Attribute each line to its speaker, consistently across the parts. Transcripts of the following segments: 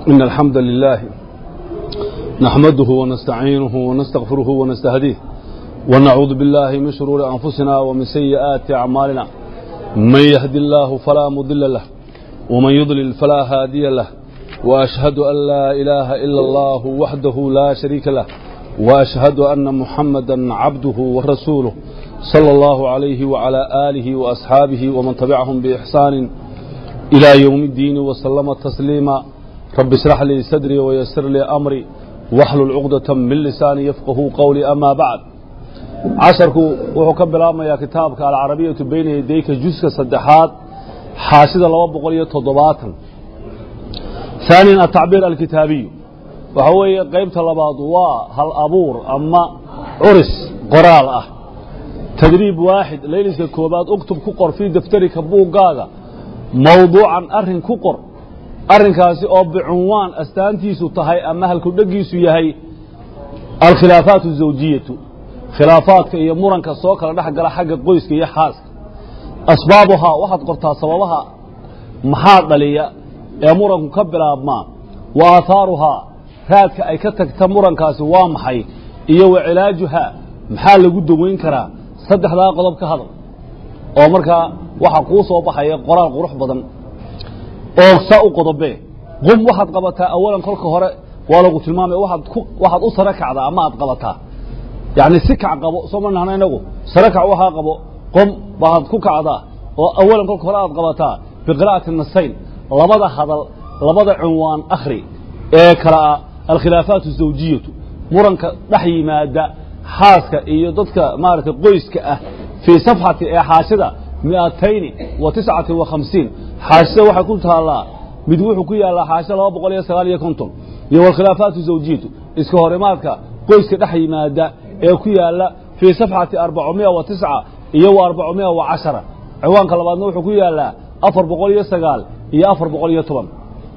Speaker 1: إن الحمد لله نحمده ونستعينه ونستغفره ونستهديه ونعوذ بالله من شرور أنفسنا ومن سيئات أعمالنا من يهد الله فلا مضل له ومن يضلل فلا هادي له وأشهد أن لا إله إلا الله وحده لا شريك له وأشهد أن محمدا عبده ورسوله صلى الله عليه وعلى آله وأصحابه ومن تبعهم بإحسان إلى يوم الدين وسلم تسليما رب اشرح لي صدري ويسر لي أمري واحلل عقدة من لساني يفقه قولي أما بعد casharku wuxuu ka bilaabmayaa kitaabka alcarabiyatu bayna yadayka juska saddexaad xaashida laba boqol iyo toddobaatan haaniyan atacbiir alkitaabiyu waxa weeye qaybta labaad waa hal abuur ama curis qoraal ah tadriib waaxid layliska koobaad uktub ku qor fii daftarika buuggaaga mawduucan arrin ku qor arrinkaasi oo bicunwaan astaantiisu tahay ama halkudhegiisu yahay alkhilaafaat azawjiyatu khilaafaadka iyo muranka soo kala dhex gala xagga qoyska iyo xaaska asbaabuhaa waxaad qortaa sababaha maxaa dhaliya ee muranku ka bilaabmaa wa aahaaruhaa raadka ay ka tagta murankaasi waa maxay iyo wa cilaajuhaa maxaa lagu daweyn karaa saddexdaa qodob ka hadal oo markaa waxaa kuu soo baxaya qoraal qurux badan oo saa u qodobee qum waxaad qabataa awalan kolka hore waa lagu tilmaamaya waxaad u sare kacdaa ama aad qabataa yani si kac qabo soo ma nahno inagu sare kac waxaa qabo qom baad ku kacdaa oo awalan kolka hore aad qabataa biqira'ati nasayn labada hadal labada cunwaan akhri ee kala ah alkhilaafaat azawjiyatu muranka dhex yimaada xaaska iyo dadka maaragtay qoyska ah fii safxati ee xaashida miatayni wa tiscati wa khamsiin xaashida waxay ku taallaa mid wuxuu ku yaallaa xaashida laba boqol iyo sagaal iyo konton iyo walkhilaafaat azawjiyatu iska horimaadka qoyska dhex yimaada ee ku yaala fii safxati arbacamiya wa tisca iyo wa arbacamiya wa cashara ciwaanka labaadna wuxuu ku yaalaa afar boqol iyo sagaal iyo afar boqol iyo toban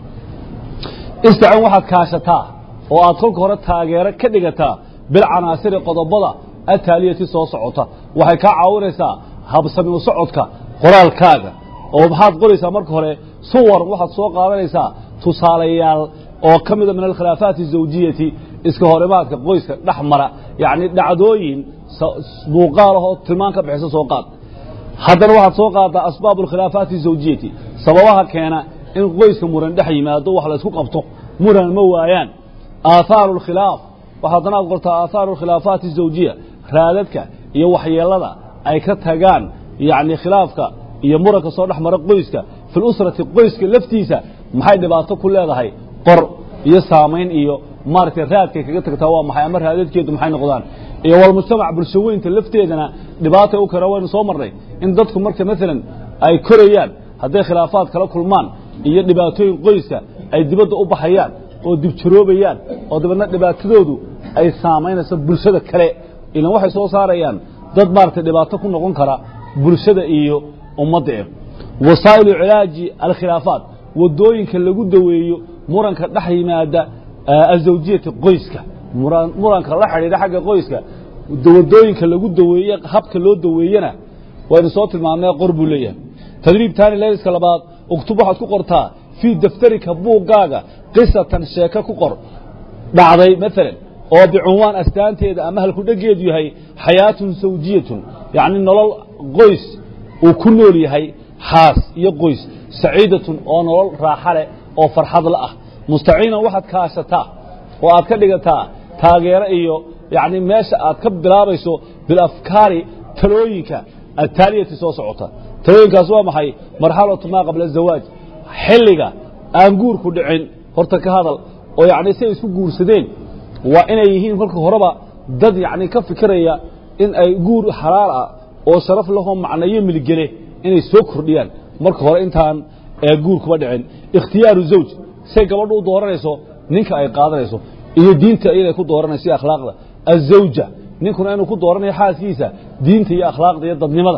Speaker 1: istacin waxaad kaashataa oo aad kolka hore taageero ka dhigataa bilcanaasiri qodobada ataaliyati soo socota waxay kaa caawinaysaa habsami u socodka qoraalkaaga oo maxaad qoraysaa marka hore suwar waxaad soo qaadanaysaa tusaalayaal oo ka mida min alkhilaafaati azawjiyati iska horimaadka qoyska dhex mara yacni dhacdooyin muuqaalahoo tilmaan ka bixisa soo qaad haddana waxaad soo qaaddaa asbaabu alkhilaafaati azawjiyati sababaha keena in qoyska muran dhex yimaado wax la isku qabto muran ma waayaan aahaaru alkhilaaf waxaa haddana ad qortaa aahaaru alkhilaafaati azawjiya raadadka iyo waxyeelada ay ka tagaan yacni khilaafka iyo muranka soo dhex mara qoyska fi lusrati qoyska laftiisa maxay dhibaato ku leedahay qor iyo saamayn iyo maaragtay raadkay kaga tagtaa waa maxay ama raadadkeedu maxay noqdaan iyo walmujtamac bulshaweynta lafteedana dhibaatay u kara waynu soo marnay in dadku marka maalan ay korayaan hadday khilaafaad kala kulmaan iyo dhibaatooyin qoyska ay dibadda u baxayaan oo dibjaroobayaan oo dabeedna dhibaatadoodu ay saamaynayso bulshada kale ilan waxay soo saarayaan dad maaragtay dhibaato ku noqon kara bulshada iyo ummadda e wasaa'ilu cilaaji alkhilaafaat waddooyinka lagu daweeyo muranka dhex yimaada azawjiyati qoyska muranka la xidhiidha xagga qoyska wadooyinka lagu daweeye habka loo daweeyena waynu soo tilmaamnay qor buu leeyahay tadriib taani layliska labaad uktub waxaad ku qortaa fii daftarika buuggaaga qisatan sheeko ku qor dhacday maalan oo bicunwaan astaanteeda ama halkudhegeedu yahay xayaatun sawjiyatun yacni nolol qoys uu ku nool yahay xaas iyo qoys saciidatun oo nolol raaxa leh oo farxadla ah mustaciinan waxaad kaashataa oo aad ka dhigataa taageero iyo yani meesha aad ka bilaabayso bilafkaari talooyinka ataaliyati soo socota talooyinkaas waa maxay marxalatu maa qabla azawaaj xilliga aan guurku dhicin horta ka hadal oo yani si ay isku guursadeen waa inay yihiin kolka horeba dad yani ka fikiraya in ay guur xalaal ah oo sharaf lahoo macnayo miligele inay soo kordhiyaan marka hore intaan guur kuba dhicin ikhtiyaaru zawj say gabadhu u dooranayso ninka ay qaadanayso iyo diinta inay ku dooranayso iyo akhlaaqda azawja ninkuna inuu ku dooranayo xaaskiisa diinta iyo akhlaaqda iyo dadnimada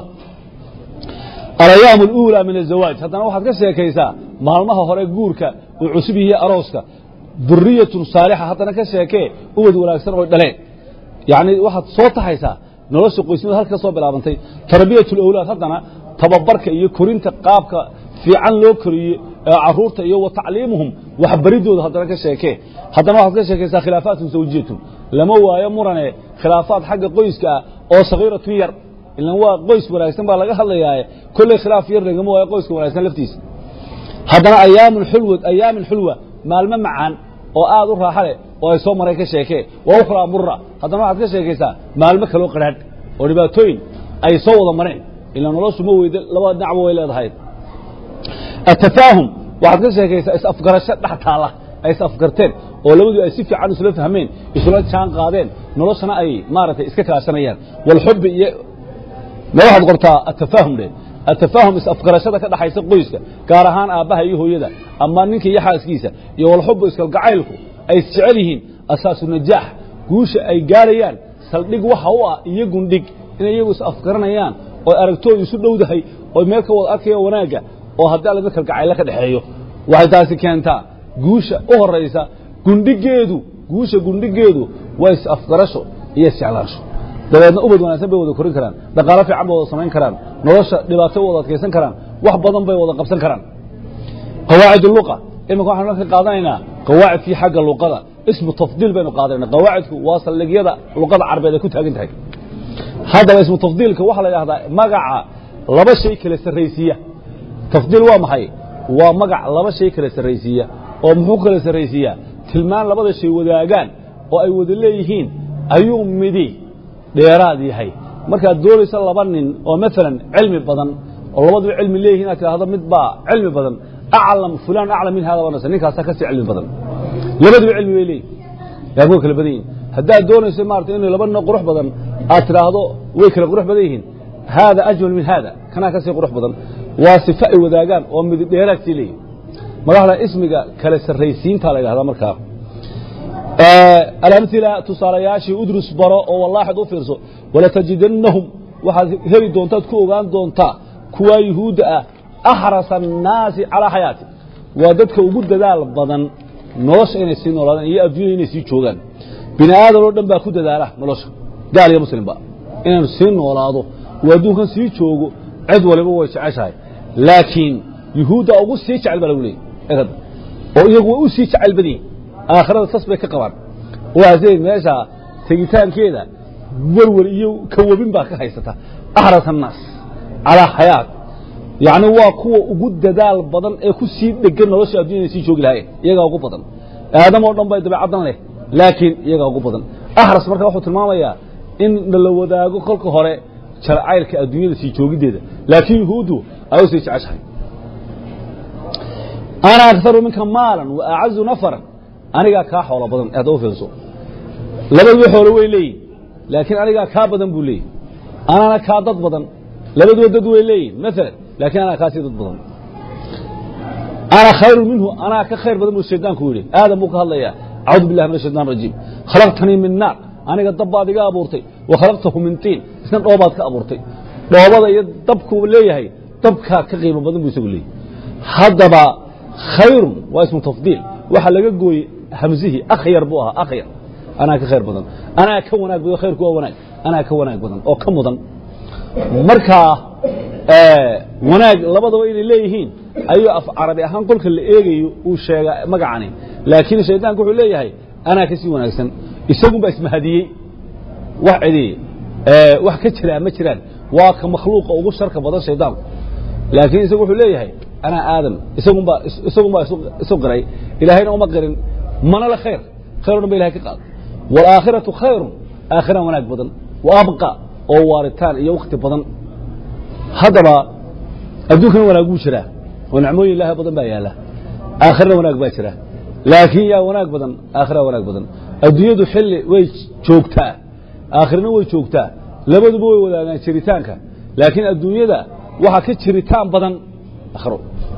Speaker 1: alayaam اluulaa min azawaaj haddana waxaad ka sheekaysaa maalmaha hore guurka uu cusub yihiy arooska duriyatun saalixa haddana ka sheekee ubad wanaagsan oy dhaleen yani waxaad soo taxaysaa nolosha qoysnimada halka soo bilaabantay tarbiyat اlawlaad haddana tababarka iyo korinta qaabka fiican loo koriye caruurta iyo wa tacliimuhum waxbaridooda haddana ka sheekee haddana waxaad ka sheekaysaa khilaafaatun zawjiyatun lama waayo murane khilaafaad xagga qoyska ah oo sagiiratun yar ilan waa qoys wanaagsan baa laga hadlayaaye kolley khilaaf yar lagama waayo qoyska wanaagsan laftiisa haddana ayaamun xulwa ayaamin xulwa maalmo macaan oo aad u raaxa leh oo ay soo maray ka sheekee waa ukhraa mura haddana waxaad ka sheekaysaa maalmo kaloo qadhaadh oo dhibaatooyin ay soo wada mareen ila noloshu ma weyda labada dhinacba way leedahay atafaahum waxaad ka sheekaysaa is-afgarasho dhex taalla ay is-afgarteen oo labadu ay si fiican isula fahmeen isula jaan qaadeen noloshana ay maaragtay iska kaashanayaan walxubbi iyo ma waxaad qortaa atafaahum dhe atafaahum is-afgarashada ka dhaxaysa qoyska gaar ahaan aabbaha iyo hooyada ama ninka iyo xaaskiisa iyo walxubbu iskalgacaylku ay isjecel yihiin asaasu najaax guusha ay gaarayaan saldhig waxa u ah iyo gundhig inay iyagu is-afgaranayaan oo aragtoodu isu dhowdahay oo meel ka wada arkaya wanaagga oo haddii alla mid kalgacaylo ka dhexeeyo waxay taasi keentaa guusha u horaysa gundhigeedu guusha gundhigeedu waa is-afgarasho iyo isjeclaansho dabeedna ubad wanaagsan bay wada korin karaan dhaqaalo fiican bay wada samayn karaan nolosha dhibaato wada adkaysan karaan wax badan bay wada qabsan karaan qawaacid luqa iminka waxaanu marka qaadanaynaa qawaacidkii xagga luqada ismu tafdiil baynu qaadanayna qawaacidku waa saldhigyada luqada carbeed ay ku taagan tahay haddaba ismu tafdiilka waxaa la yidhahdaa magaca laba shay kala sarraysiiya tafdiil waa maxay waa magac laba shay kala sarraysiiya oo muxuu kala sarraysiiyaa tilmaan labada shay wadaagaan oo ay wada leeyihiin ayuu midi dheeraad yahay markaad doonayso laba nin oo maalan cilmi badan oo labaduba cilmi leeyihin inaad tidhaahdo mid baa cilmi badan aclam fulaan aclam min hada wanasa ninkaasaa kasii cilmi badan labaduba cilmi bay leeyihin laakin way kala badan yihin haddaad doonayso maarata inay laba nin oo qurux badan aad tidhaahdo way kala qurux badan yihiin haada ajmal min haada kanaa kasii qurux badan waa sifo ay wadaagaan oo midi dheeraadkii leeyihin madaxda ismiga kala sarraysiinta la yidhahdaa markaa alamila tusaalayaashii udrus baro oo wallaaxid u fiirso walatajidannahum waxaad heli doontaad ku ogaan doontaa kuwaa yuhuudda ah axrasa annaasi calaa xayaati waa dadka ugu dadaal badan nolosha inay sii noolaadaan iyo adduunya inay sii joogaan bini aadan oo dhan baa ku dadaala nolosha gaal iyo muslimba inaanu sii noolaado oo adduunkan sii joogo cid waliba way jeceshahay laakiin yuhuudda ugu sii jecel baa lagu leeyay oo iyagu way u sii jecel badyihin aakhirada sas bay ka qabaan waasee meesha tegitaankeeda werwer iyo kawabin baa ka haysata axras annaas calaa xayaat yacni waa kuwa ugu dadaal badan ee ku sii dhegan nolosha addunya inay sii joogi lahaayeen iyagaa ugu badan aadam oo dhan bay dabeecaddan leh laakiin iyagaa ugu badan axras marka wuxuu tilmaamayaa in nala wadaago kolka hore jarcaylka adduunyada sii joogiddeeda laakiin yuhuuddu ay u sii jeceshahay ana akaru minka maalan wa acazu nafaran anigaa kaa xoolo badan hadda u fiirso labaduba xoolo way leeyihin laakiin anigaa kaa badan buu leeyihi anaana kaa dad badan labaduba dad way leeyihin maalan laakiin anaa kaa sii dad badan ana khayru minhu anaa ka khayr badan buu shaydaanku yidhi aadam buu ka hadlayaa acuudu billahi min ashaytan rajiim khalaqtanii min naar aniga dab baad iga abuurtay wa khalaqtahu min tiin isna dhoobaad ka abuurtay dhoobada iyo dabkuu leeyahay dabkaa ka qiimo badan buu isagu leeyahy haddaba khayrun waa ismu tafdiil waxaa laga gooyey hamzihii akhyar buu ahaa akhyar anaa ka khayr badan anaa ka wanaag badan khayrku waa wanaag anaa ka wanaag badan oo ka mudan markaa wanaag labadaba inay leeyihiin ayuu af carabi ahaan kolka la eegayo uu sheega magacani laakiin shaydaanku wuxuu leeyahay anaa ka sii wanaagsan isagunbaa ismahadiyey wax cidi wax ka jiraa ma jiraan waa ka makhluuqa ugu sharka badan shaydaanku laakiin isagu wuxuu leeyahay anaa aadam isagunbaa isagunbaa isu qiray ilaahayna uma qirin mana le khayr khayr o dhan ba ilahay ka qaada waalaakhiratu khayrun aakhira wanaag badan wa abqa oo waaritaan iyo wakti badan haddaba adduunkana wanaag buu jiraa oo nicmooyin ilaahay badan baa yaalla aakhirana wanaag baa jira laakiin yaa wanaag badan aakhira wanaag badan adduunyadu xilli way joogtaa aakhirana way joogtaa labaduba way wadaagaan jiritaanka laakiin adduunyada waxaa ka jiritaan badan akhiro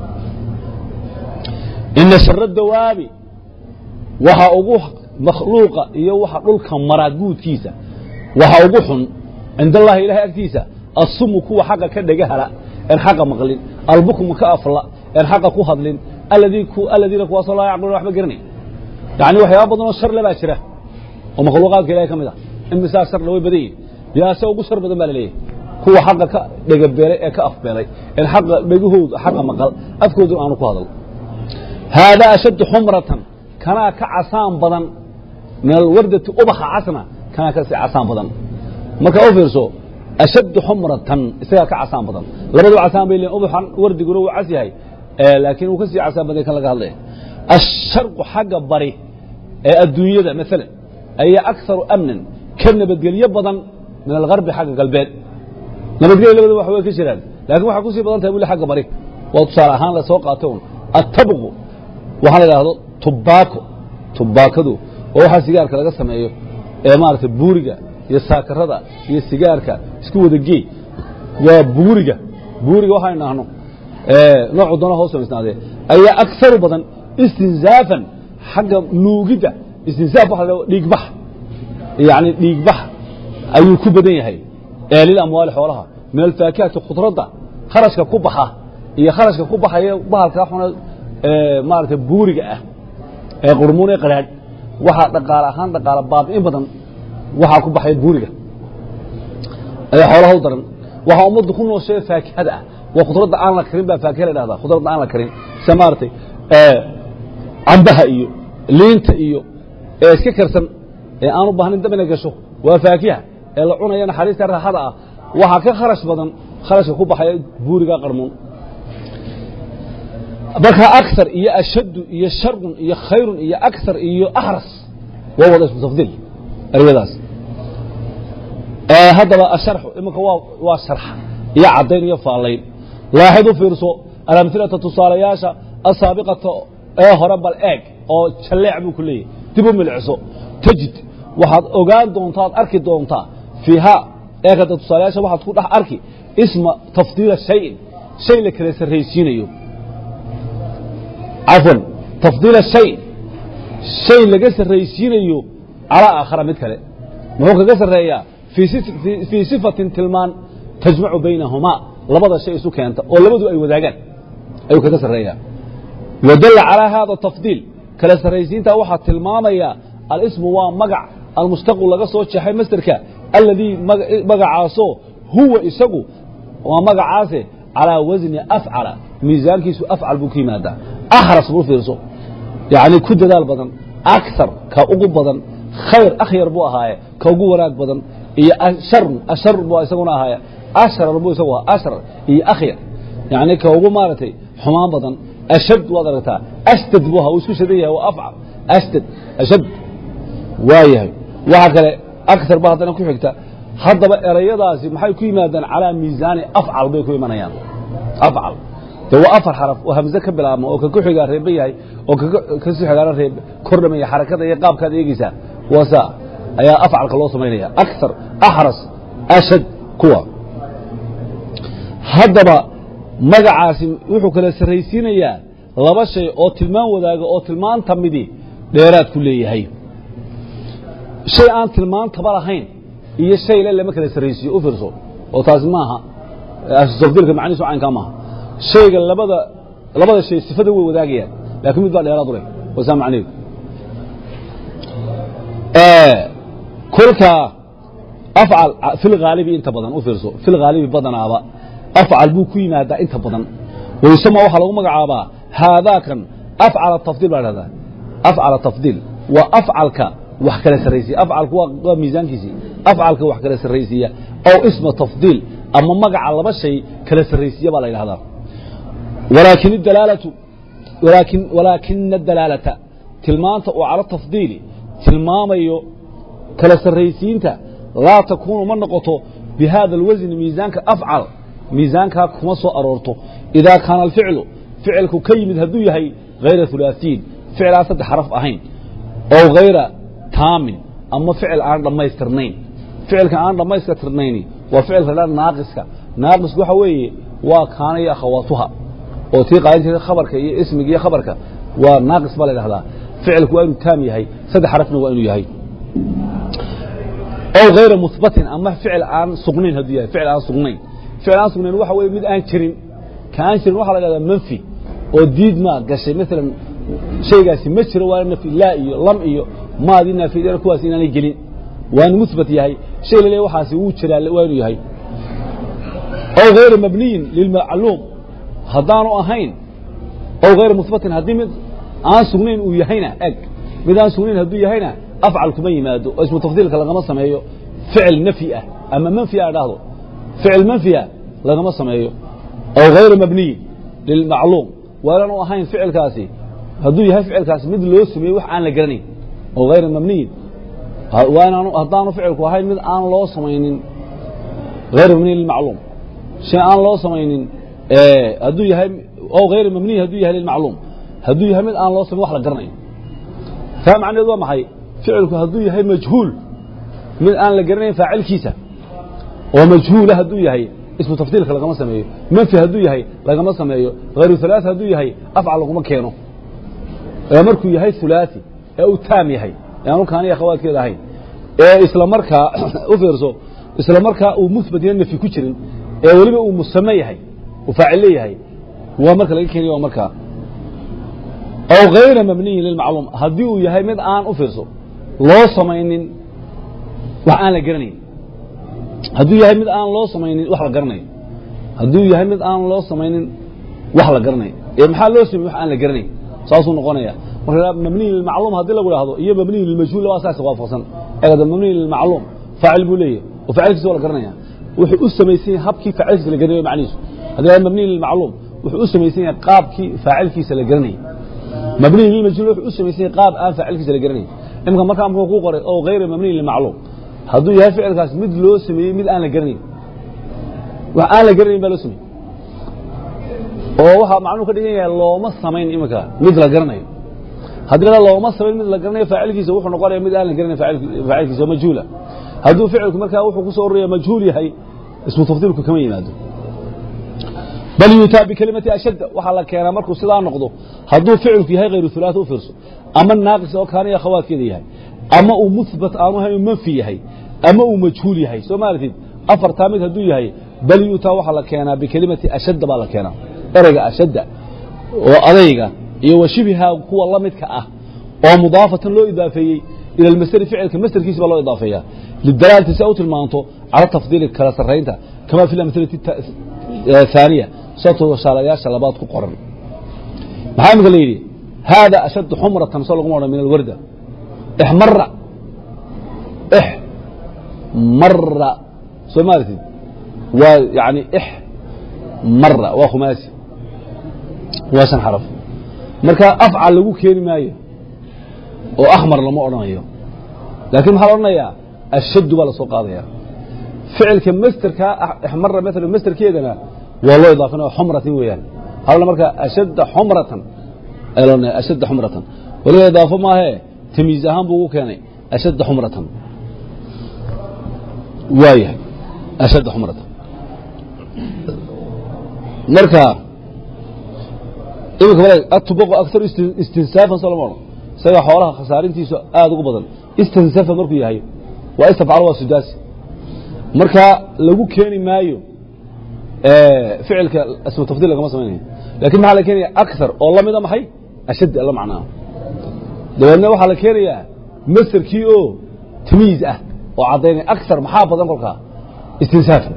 Speaker 1: ina shara dawaabi waxa ugu makhluuqa iyo waxa dhulka maraa guudkiisa waxa ugu xun cinda allahi ilahay agtiisa asumu kuwa xaqa ka dhagahala en xaqa maqlin albukmu ka afla en xaqa ku hadlin aladiina kuwaasoo laa yacqiluuna waxba garanay yani waxyaaba badanoo sharle baa jira oo makhluuqaadka ilahay ka mid ah imisaa sharle way badan yihin yaase ugu shar badan baa la leeyahay kuwa xaqa ka dhegabeelay ee ka afbeelay en xaqa dhegahooda xaqa maqal afkooduna aanu ku hadal haadaa ashaddu xumratan kanaa ka casaan badan min alwardati ubaxa casna kanaa ka sii casaan badan marka u fiirso ashaddu xumratan isagaa ka casaan badan labadu casaan bay leeyihin ubaxan wardiguna wuu cas yahay laakiin uu ka sii casaan badan kan laga hadlaya asharqu xagga bari ee adduunyada maalan ayaa akharu amnan ka nabadgelyo badan min algarbi xagga galbeed nabadgelya labada wax way ka jiraan laakiin waxay kusii badan tahay buli xagga bari waa tusaale ahaan la soo qaatay un attabqu waxaa la idhaahdo tubaako tubaakadu oo waxaa sigaarka laga sameeyo ee maaragtay buuriga iyo saakarada iyo sigaarka isku wada geey waa buuriga buuriga waxaynu dhahno noocu doona hoos samaysnaadee ayaa akharu badan istinzaafan xagga nuugidda istinsaaf waxa la dhahdo dhiigbax yacni dhiigbax ayuu ku badan yahay ee lil amwaali xoolaha min alfaakihati khudradda kharashka ku baxa iyo kharashka ku baxaya bahalkaa xuna maaragtay buuriga ah ee qurmuun ee qadhaadh waxaa dhaqaale ahaan dhaqaale baabi'in badan waxaa ku baxaya buuriga ayaa xoolaha u daran waxaa ummaddu ku noosheeya faakihada ah waa khudradda aan la karin baa faakiha la dhahdaa khudradda aan la karin sida maaragtay cambaha iyo liinta iyo ee iska karsan ee aan u baahnayn dab inay gasho waa faakiha ee la cunaya naxariista raaxada ah waxaa ka kharash badan kharashka ku baxaya buuriga qarmuun marka akar iyo ashaddu iyo sharun iyo khayrun iyo akar iyo axras waa wada ismu tafdiil eryadaas haddaba asharxu iminka waa waa sharxa iyo caddayn iyo faallayn laaxid u fiirso alamhilata tusaalayaasha asaabiqata ee hore bal eeg oo jalleec buu ku leeyahy dib u milciso tajid waxaad ogaan doontaa ad arki doontaa fiihaa eekada tusaalayaasha waxaad ku dhex arki isma tafdiila shayin shay la kala sarraysiinayo cafwan tafdiila shay shay laga sarraysiinayo calaa aakhara mid kale muxuu kaga sarreeyaa fii sifatin tilmaan tajmacu baynahumaa labada shay isu keenta oo labadu ay wadaagaan ayuu kaga sarreeyaa wadalla calaa haada tafdiil kala sarraysiintaa waxaa tilmaamaya alismu waa magac almustaqu laga soo jeexay masderka alladii magacaasoo huwa isagu waa magacaase calaa wasni afcala miisaankiisu afcal buu ka yimaadaa ahras buu fiirso yacni ku dadaal badan akar ka ugu badan khayr akhyar buu ahaaye ka ugu wanaag badan iyo ashar ashar buu isaguna ahaaye ashrar buu isagu ahaa ashrar iyo akhyar yacni ka ugu maaragtay xumaan badan ashad waad aragtaa ashtad buu ahaa uu isku shadan yahay waa afcal ashtad ashad waa yahay waxaa kale akar ba haddana ku xigta haddaba erayadaasi maxay ku yimaadaan calaa miisaani afcal bay ku imanayaan afcal de waa afar xaraf oo hamze ka bilaabma oo ka ku xigaa reeba yahay oo ka sii xigaana reeb kordhamaya xarakada iyo qaabkaad eegeysaa waa saa ayaa afcalka loo samaynaya akar axras ashad kuwa haddaba magacaasi wuxuu kala sarraysiinayaa laba shay oo tilmaan wadaaga oo tilmaanta midi dheeraad ku leeyahay shay aan tilmaantaba lahayn iyo shay le lama kala sarraysiiyo u fiirso oo taasi maaha tafdiilka macnihiisu caynkaa maaha shayga labada labada shay sifada way wadaagayaan laakiin mid baa dheeraad u leh waa saa macnaheedu kolka afcal fi lghaalibi inta badan u fiirso fi lghaalibi badanaaba afcal buu ku yimaadaa inta badan waysama waxaa lagu magacaabaa haadaakan afcala tafdiil baa dhahdaa afcala tafdiil waa afcalka wax kala sarraysiya afcalku waa miisaankiisii afcalka wax kala sarraysiiya ow isma tafdiil ama magaca laba shay kala sarraysiya baa la yidhahdaa walaakin dalaalatu walaakin walaakina dalaalata tilmaanta oo cala tafdiili tilmaamayo kala sarraysiinta laa takuunu ma noqoto bi hada alwasni miisaanka afcal miisaankaa kuma soo aroorto idaa kaana alficlu ficilku ka yimid hadduu yahay hayra hulaaثiin ficil aan saddex xaraf ahayn ow hayra taamin ama ficil aan dhammaystirnayn ficilka aan dhammaystirnayni waa ficilka la naaqiska naaqisku waxa weeye waa kaana iyo akhawaatuha oo tii qaadanteeda khabarka iyo ismiga iyo khabarka waa naaqis baa la dhahdaa ficilku waa inuu taam yahay saddex xarafna waa inuu yahay ow hayra muhbatin ama ficil aan sugnayn hadduu yahay ficil aan sugnayn ficil aan sugnayn waxa weye mid aan jirin ka aan jirin waxaa la dhahdaa manfi oo diid maa gashay maalan shaygaasi ma jiro waa nafi laa iyo lam iyo maadii naafideen kuwaas inaanay gelin waa inu muhbat yahay shay la leeyahy waxaasi wuu jiraa waa inuu yahay ow hayra mabniyin lilmacluum haddaanu ahayn ow hayra muhbatin haddii mid aan sugnayn uu yahayna eg mid aan sugnayn hadduu yahayna afcal kuma yimaado oo ismu tafdiilka lagama sameeyo ficil nafyi ah ama manfi a dhahdo ficil manfiya lagama sameeyo aw hayra mabniyin lilmacluum waalaanu ahayn ficilkaasi hadduu yahay ficilkaasi mid loo sameeyey wax aan la garanayn aw hayra mabniyin waanaanu haddaanu ficilku ahayn mid aan loo samaynin hayra mabniyin lilmacluum shay aan loo samaynin hadduu yahay aw hayra mabniyin hadduu yahay lilmacluum hadduu yahay mid aan loo samayn wax la garanayo taa macnaheedu waa maxay ficilku hadduu yahay majhuul mid aan la garanayn faacilkiisa oo majhuula hadduu yahay ismu tafdiilka lagama sameeyo manfi hadduu yahay lagama sameeyo hayru hulaasi hadduu yahay afcal laguma keeno ee markuu yahay hulaasi ee uu taam yahay ee aanu kaaniya akhawaadkeeda ahayn ee isla markaa u fiirso isla markaa uu muhbat iyo nafyi ku jirin ee weliba uu musame yahay uu faacil leeyahay waa marka laga keenaya waa markaa aw hayra mabniyin lilmacluum haddii uu yahay mid aan u fiirso loo samaynin wax aan la garanayn hadduu yahay mid aan loo samaynin wax la garanayo hadduu yahay mid aan loo samaynin wax la garanayo ee maxaa loo sameyey wax aan la garanayn saasuu noqonaya marka mabniy lilmacluum haddii lagu dhahdo iyo mabniy lilmajhuul waa saas waafaqsan eegada mabniy lilmacluum faacil buu leeyahay oo faacilkiisa waa la garanaya wuxuu u samaysan yahay habkii faacilkiisa la garanayo macnihiisu haddii lahaa mabniy lilmacluum wuxuu u samaysan yahay qaabkii faacilkiisa la garanayay mabniy lilmajhuul wuxuu u samaysan yahay qaab aan faacilkiisa la garanayn imika markaa muxuu ku qoray oo hayra mabniy lilmacluum hadduu yahay ficilkaas mid loo sameeyey mid aan la garanayn wax aan la garanayn baa loo sameeyey oo waxaa macnuu ka dhigan yahay looma samayn imika mid la garanayo haddii la looma samayn mid la garanayo faacilkiisa wuxuu noqonaya mid aan la garanayn faacilkiisa oo majhuula hadduu ficilku markaa wuxuu ku soo ororaya majhuul yahay ismu tafdiilku kama yimaado bal yuutaa bikelimati ashadda waxaa la keenaa markuu sidaa noqdo hadduu ficilku yahay hayru hulaat u fiirso ama naaqis oo kaaniya khawaadkeeda yahay ama uu muhbat aanu ahayn manfi yahay ama uu majhuul yahay soo maaratid afartaa mid hadduu yahay bal yuutaa waxaa la keenaa bikelimati ashadda baa la keenaa ereyga ashadda oo adayga iyo washibiha kuwa la midka ah oo mudaafatan loo idaafeeyey ila almasderi ficilka masderkiisa baa loo idaafeeyaa lidalaalati si u tilmaanto cala tafdiili kala sarraynta kama fi lamhilati haaniya satoo shaalayaasha labaad ku qoran maxaa imika la yidhi haada ashaddu xumratan soo laguma odhan min alwarda ixmara ixmara soo maaratid waa yani ix mara waa khumaasi waa shan xaraf marka afcal lagu keeni maayo oo akhmar lama odhanayo laakiin maxaa la odhanayaa ashaddu baa la soo qaadaya ficilka masterka ixmara maala masterkeedana waa loo idaafinaya xumratin weeyaan halna marka ashadda xumratan ayaa loo odhanaya ashadda xumratan waliba idaafo maahee tamiiz ahaan buu ugu keenay ashadda xumratan waayahay ashadda xumratan marka iminka walaag atubaqu akharu istinsaafan soo lama odhan isaga xoolaha khasaarintiisu aada ugu badan istinsafa markuu yahay waa istafcalo waa sudaasi marka lagu keeni maayo ficilka ismu tafdiil lagama samaynayo lakin maxaa la keenaya akar oo la mida maxay ashadd la macnaa dabeedna waxaa la keenayaa masderkii oo tamiiz ah oo caddaynaya akar maxaa badan kolkaa istinsaafa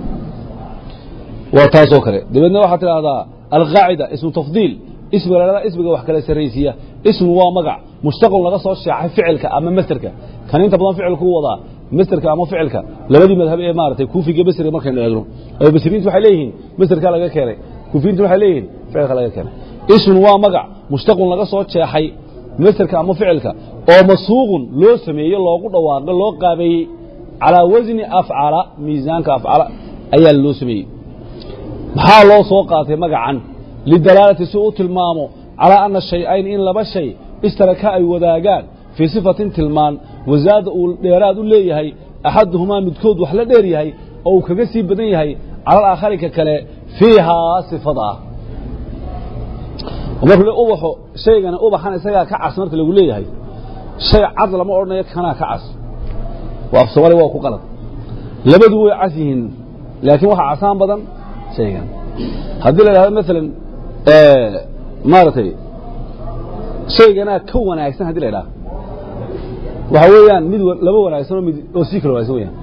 Speaker 1: waa taasoo kale dabeedna waxaa tidhaahdaa alqaacida ismu tafdiil ismiga la ismiga wax kala sarraysiiya ismu waa magac mushtaqun laga soo sheexay ficilka ama masderka kan inta badan ficilku u wadaa masderka ama ficilka labadii madhab ee maaragtay kuufiga basriga markaynu eegno oo basriyiintu waxay leeyihiin masderkaa laga keenay kuufiyiintu waxay leeyihiin ficilka laga keenay ismu waa magac mushtaqun laga soo jeexay masderka ama ficilka oo masuuqun loo sameeyey loogu dhawaaqay loo qaabeeyey calaa wasni afcala miisaanka afcala ayaa loo sameeyey maxaa loo soo qaatay magacan lidalaalati si u tilmaamo calaa ana shay-ayn in laba shay ishtaraka ay wadaagaan fii sifatin tilmaan wasaada uu dheeraad u leeyahay axaduhumaa midkood wax la dheer yahay oo uu kaga sii badan yahay cala alaakhari kale fiihaa sifada ah markuu le ubaxo shaygani ubaxan isagaa ka cas marka lagu leeyahay shay cad lama odhanayo kanaa ka cas waa af soomaaliya waa ku qalad labadu way cas yihiin laakiin waxaa casaan badan shaygan haddii la idhahdo maalan maaragtay shayganaa ka wanaagsan haddi la idhaha waxa weeyaan mid laba wanaagsan oo mid oo sii kala wanaagsan weyaan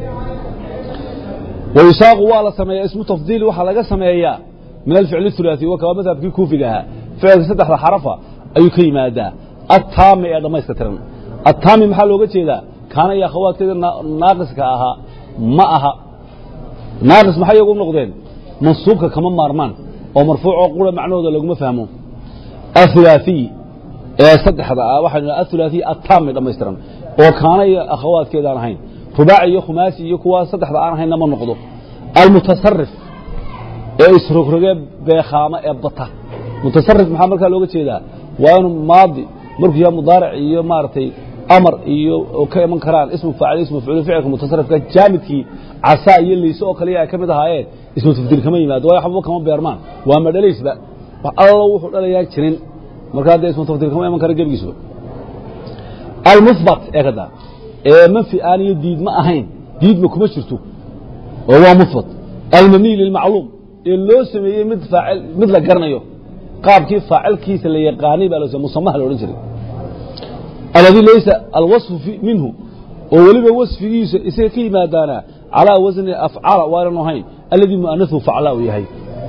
Speaker 1: wayusaaqu waa la sameeyaa ismu tafdiili waxaa laga sameeyaa min alficli الثulaثي wa kaba madhabkii kuufiga ahaa ficilka saddexda xarafa ayuu ka yimaadaa attaami ee dhammayska tiran attaami maxaa looga jeedaa kaana iyo akhawaadkeeda naaqiska ahaa ma aha naaqis maxay iyagu noqdeen mansuubka kama maarmaan oo marfuucoo qura macnahooda laguma fahmo athulaathiy ee saddexda ah waxaynu naha athulaathiy attaami dhammaystiran oo kaana iyo akhawaadkeeda aan ahayn rubaaci iyo khumaasi iyo kuwa saddexda aan ahaynna ma noqdo almutasarif ee isrogrogee beekhaama ee bata mutasarif maxaa markaa looga jeedaa waa inuu maadi markuu yahay mudaaric iyo maaragtay amar iyo ka iman karaan ismu faacil ismu mafcuul ficilka mutasarifka jaamidkii casaa iyo leyse oo kaliya ay ka mid ahaayeen ismu tafdiil kama yimaado waayo waxba kama beermaan waa madhalaysba wax allo wuxuu dhalayaa jirin markaa dee ismu tafdiil kama iman kara gebigiisba almuhbat ee kada ee manfi aan iyo diidma ahayn diidma kuma jirto oo waa muhbat almabniy lilmacluum ee loo sameeyey mid faacil mid la garanayo qaabkii faacilkiisa la yaqaanay baa loo musamaha la odhan jiray alladii laysa alwasfu minhu oo weliba wasfigiisa isaga ka yimaadaana calaa wasni afcala waanan ahayn alladii mu'anahu facla uu yahay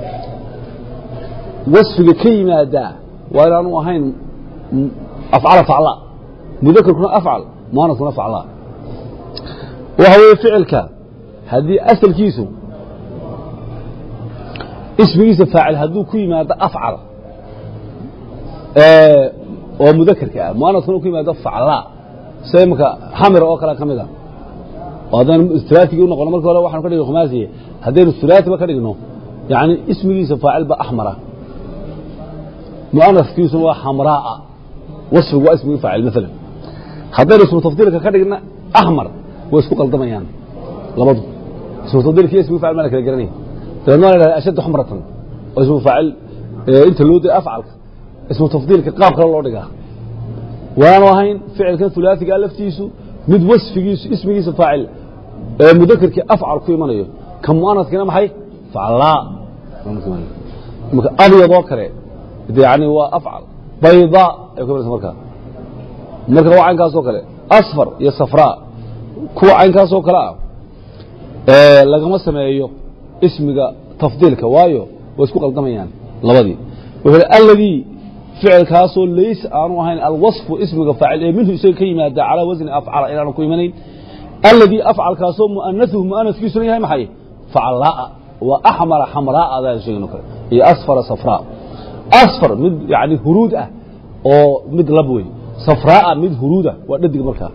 Speaker 1: wasfiga ka yimaadaa waa inaanu ahayn afcala facla mudakarkuna afcal muanaskuna facla waxa weeye ficilka haddii asalkiisu ismigiisa faacil hadduu ku yimaado afcal oo mudakarka ah muanaskuna ku yimaado facla sida imaka xamira oo kale ka mid a oo haddaynu ulaatigii u noqono markii hore waxanu ka dhigno khumaasiye haddaynu ulaatiba ka dhigno yani ismigiisa faacil ba axmara muanaskiisuna waa xamraaa wasfigu waa ismigii faacil maalan haddaynu ismu tafdiilka ka dhigna axmar way isku qaldamayaan labadu ismu tafdiilka iyo ismigi facil maa la kala garanaya dabeedna waa la dhahda ashaddu xamratan oo ismu faacil inta loo day afcalka ismu tafdiilka qaab kale loo dhigaa waanu ahayn ficilkan ulaatigaa laftiisu mid wasfigiisu ismigiisa faacil ee mudakarkii afcal ku imanayo ka muanaskina maxay faclaa marka abyadoo kale yani waa afcal baydaa ay ku imanaysa markaa marka waa caynkaasoo kale asfar iyo safraa kuwa caynkaasoo kale ah lagama sameeyo ismiga tafdiilka waayo way isku qaldamayaan labadii wuxuu alladii ficilkaasoo lays aanu ahayn alwaصfu ismiga faacil ee minhu isaga ka yimaada calaa wasni afcala inaanu ku imanayn alladii afcalkaasoo muanaثuhu muanaثkiisuna yahay maxay faclaa waa axmara xamraa adaan sheegno kale iyo asfara safraa asfar mid yani huruud ah oo mid lab wey safraaa mid huruuda waa dhadig markaa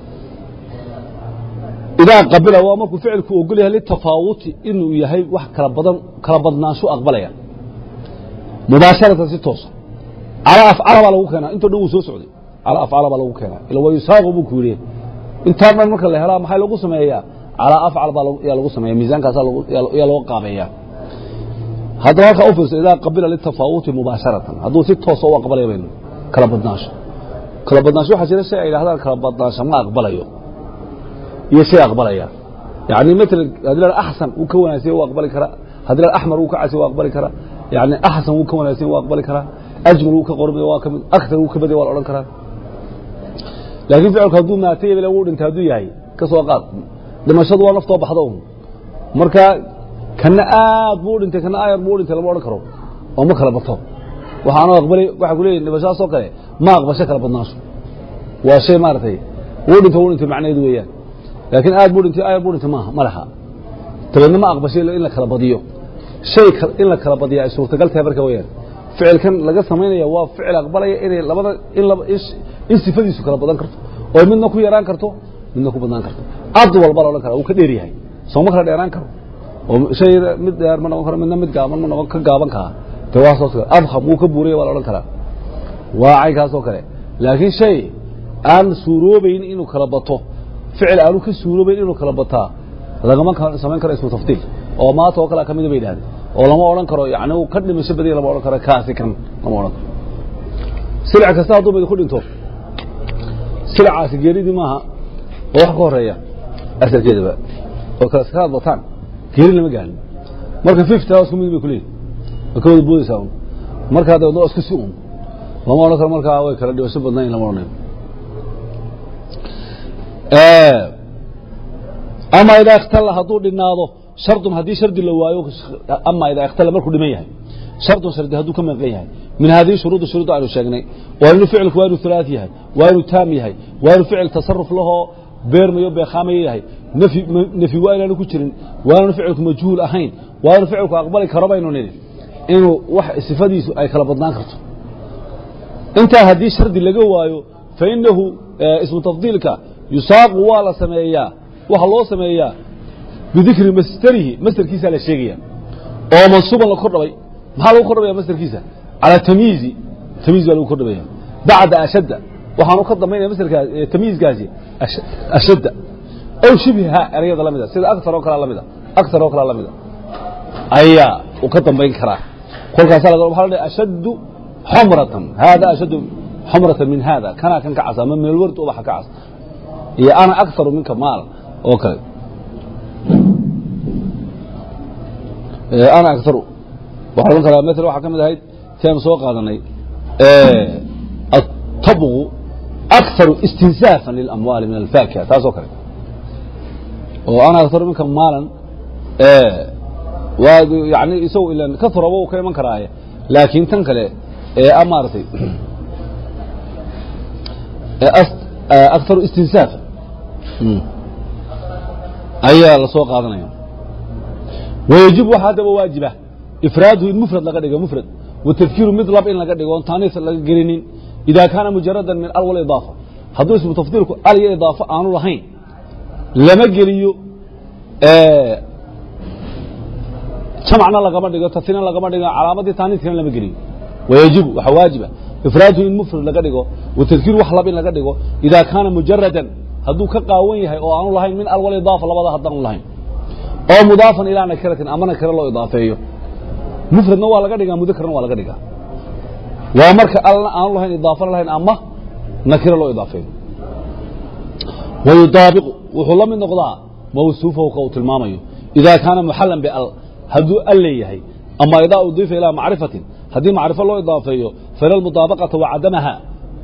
Speaker 1: idaa qabila waa markuu ficilku ogol yahay litafaawuti inuu yahay wax kala badan kala badnaansho aqbalaya mubaasharatan si toosa calaa afcala baa lagu keenaa intoo dhan wuu soo socday calaa afcala baa lagu keenaa ila waa yusaaqu buu ku yidhi intaa dhan marka la helaa maxaa lagu sameeyaa calaa afcal baa yaa lagu sameeya miisaankaasaa yaa loo qaabeeyaa haddaba halkaa u fiirso idaa qabila litafaawuti mubaasharatan hadduu si toosa u aqbalaya baynu kala badnaansho kala badnaansho waxaa jira shay ay yidhahdaan kala badnaansho ma aqbalayo iyo shay aqbalaya yani matala haddii la axsan wuu ka wanaagsan wuu aqbali karaa haddii la axmar wuu ka casi wuu aqbali karaa yani axsan wuu ka wanaagsan wuu aqbali karaa ajmal wuu ka qormay waa ka mid aktar wuu ka baday waa la odhan karaa laakiin ficilku hadduu maatay ebel wuu dhintay hadduu yahay ka soo qaad dhimashadu waa naftoo baxda un marka kana aad buu dhintay kana aayar buu dhintay lama odhan karo oo ma kala bato waxaanu aqbalay waxaa ku leeyahin dhimashadaasoo kale ma aqbasho kala badnaansho waa shay maaragtay wuu dhintay wuu dhintay macnaheedu weeyaan laakiin aad buu dhintay aayar buu dhintay maaha ma laha dabeedna ma aqbashay in la kala badiyo shay in la kala badiya ay suurtagal tahay marka weeyaan ficilkan laga samaynaya waa ficil aqbalaya inay labada in in sifadiisu kala badan karto oo midna ku yaraan karto midna ku badnaan karto ad walba la odhan kara wuu ka dheer yahay sooma kala dheeraan karo oo shay mid dheer ma noqon karo midna mid gaaban ma noqon ka gaaban kaa de waa saas kale adkham wuu ka buuraya waa la odhan karaa waa caynkaasoo kale laakiin shay aan suuroobayn inuu kala bato ficil aanu ka suuroobayn inuu kala bataa lagama samayn karo ismu tafdiil oo maata oo kale kamida bay yidhahdeen oo lama odhan karo yani uu ka dhimasho badaya lama odhan karo kaasi kan lama odhan karo silic kasta hadduu mid ku dhinto silicaasi geeridii maaha oo wax ka horeeya asalkeedaba oo kala iskaad bataan geeri lama gaarin marka fifty isku mid bay ku leeyihin way ka wada boodaysaa un markaa dabeedna waa isku si un lama odhan karo markaa way kala dhimasho badnayn lama odhanayo ama idaa ikhtala hadduu dhinaado shardun haddii shardi la waayo ama idaa ikhtala markuu dhiman yahay shardun shardi hadduu ka maqan yahay min hadihi shuruudi shuruudda aynu sheegnay waa inuu ficilku waa inuu hulaaث yahay waa inuu taam yahay waa inuu ficil tasaruf lahoo beermayo beekhaamayo yahay nfyi nefyi waa inaanu ku jirin waa inaanu ficilku majhuul ahayn waa inuu ficilku aqbali karo baynu nidhi inuu wax sifadiisu ay kala badnaan karto intaa haddii shardi laga waayo fainahu ismu tafdiilka yusaaqu waa la sameeyaa waxa loo sameeyaa bidikri masderihi masderkiisaa la sheegaya oo mansuuban la kordhabay maxaa lagu kordhabaya masderkiisa calaa tamyiizi tamyiiz baa lagu kordhabaya bacda ashadda waxaanu ka dambaynaya masderkaas tamyiizkaasi ashadda aw shibhiha erayada lamida sida aktar oo kalea lamida aktar oo kalea lamida ayaa uu ka dambayn karaa kolkaasa la waxa la dhahay ashaddu xumratan hada ashaddu xumratan min hada kanaa kan ka cas ama min alward ubaxa ka cas iyo ana aktaru minka maal oo kale ana aktaru waxaa odhan karaa maala waxaa ka mid ahayd si aanu soo qaadanay atabgu aktaru istinsaafan lilamwaali min alfaakiha taas oo kale oo ana aktaru minka maalan waa yani isagu ilan ka turaba uu ka iman karaaye laakiin tan kale ee maaragtay aktaru istinsaafa ayaa la soo qaadanaya wayajib waxaa haddaba waajiba ifraaduhu in mufrad laga dhigo mufrad watadkiiru mid lab in laga dhigo on taaniis laga gelinin ida kaana mujaradan min al walidaafa hadduu ismu tafdiilku al iyo idaafo aanu lahayn lama geliyo jamcna lagama dhigo tasina lagama dhigo calaamadii taaniiskana lama geliyo wayajibu waxaa waajiba ifraaduhu in mufrad laga dhigo watadkiiru wax lab in laga dhigo ida kaana mujaradan hadduu ka qaawan yahay oo aanu lahayn min al walidaafa labada haddaanu lahayn oo mudaafan ilaa nakiratin ama nakira loo idaafeeyo mufradna waa laga dhigaa mudakarna waa laga dhigaa waa marka alna aanu lahayn idaafana lahayn ama nakira loo idaafeeyo wayudaabiqu wuxuu la mid noqdaa mawsuufahu ka uu tilmaamayo idaa kaana muxalan bial hadduu al leeyahay ama idaa udiifa ilaa macrifatin haddii macrifo loo idaafeeyo fala almudaabaqata wa cadamaha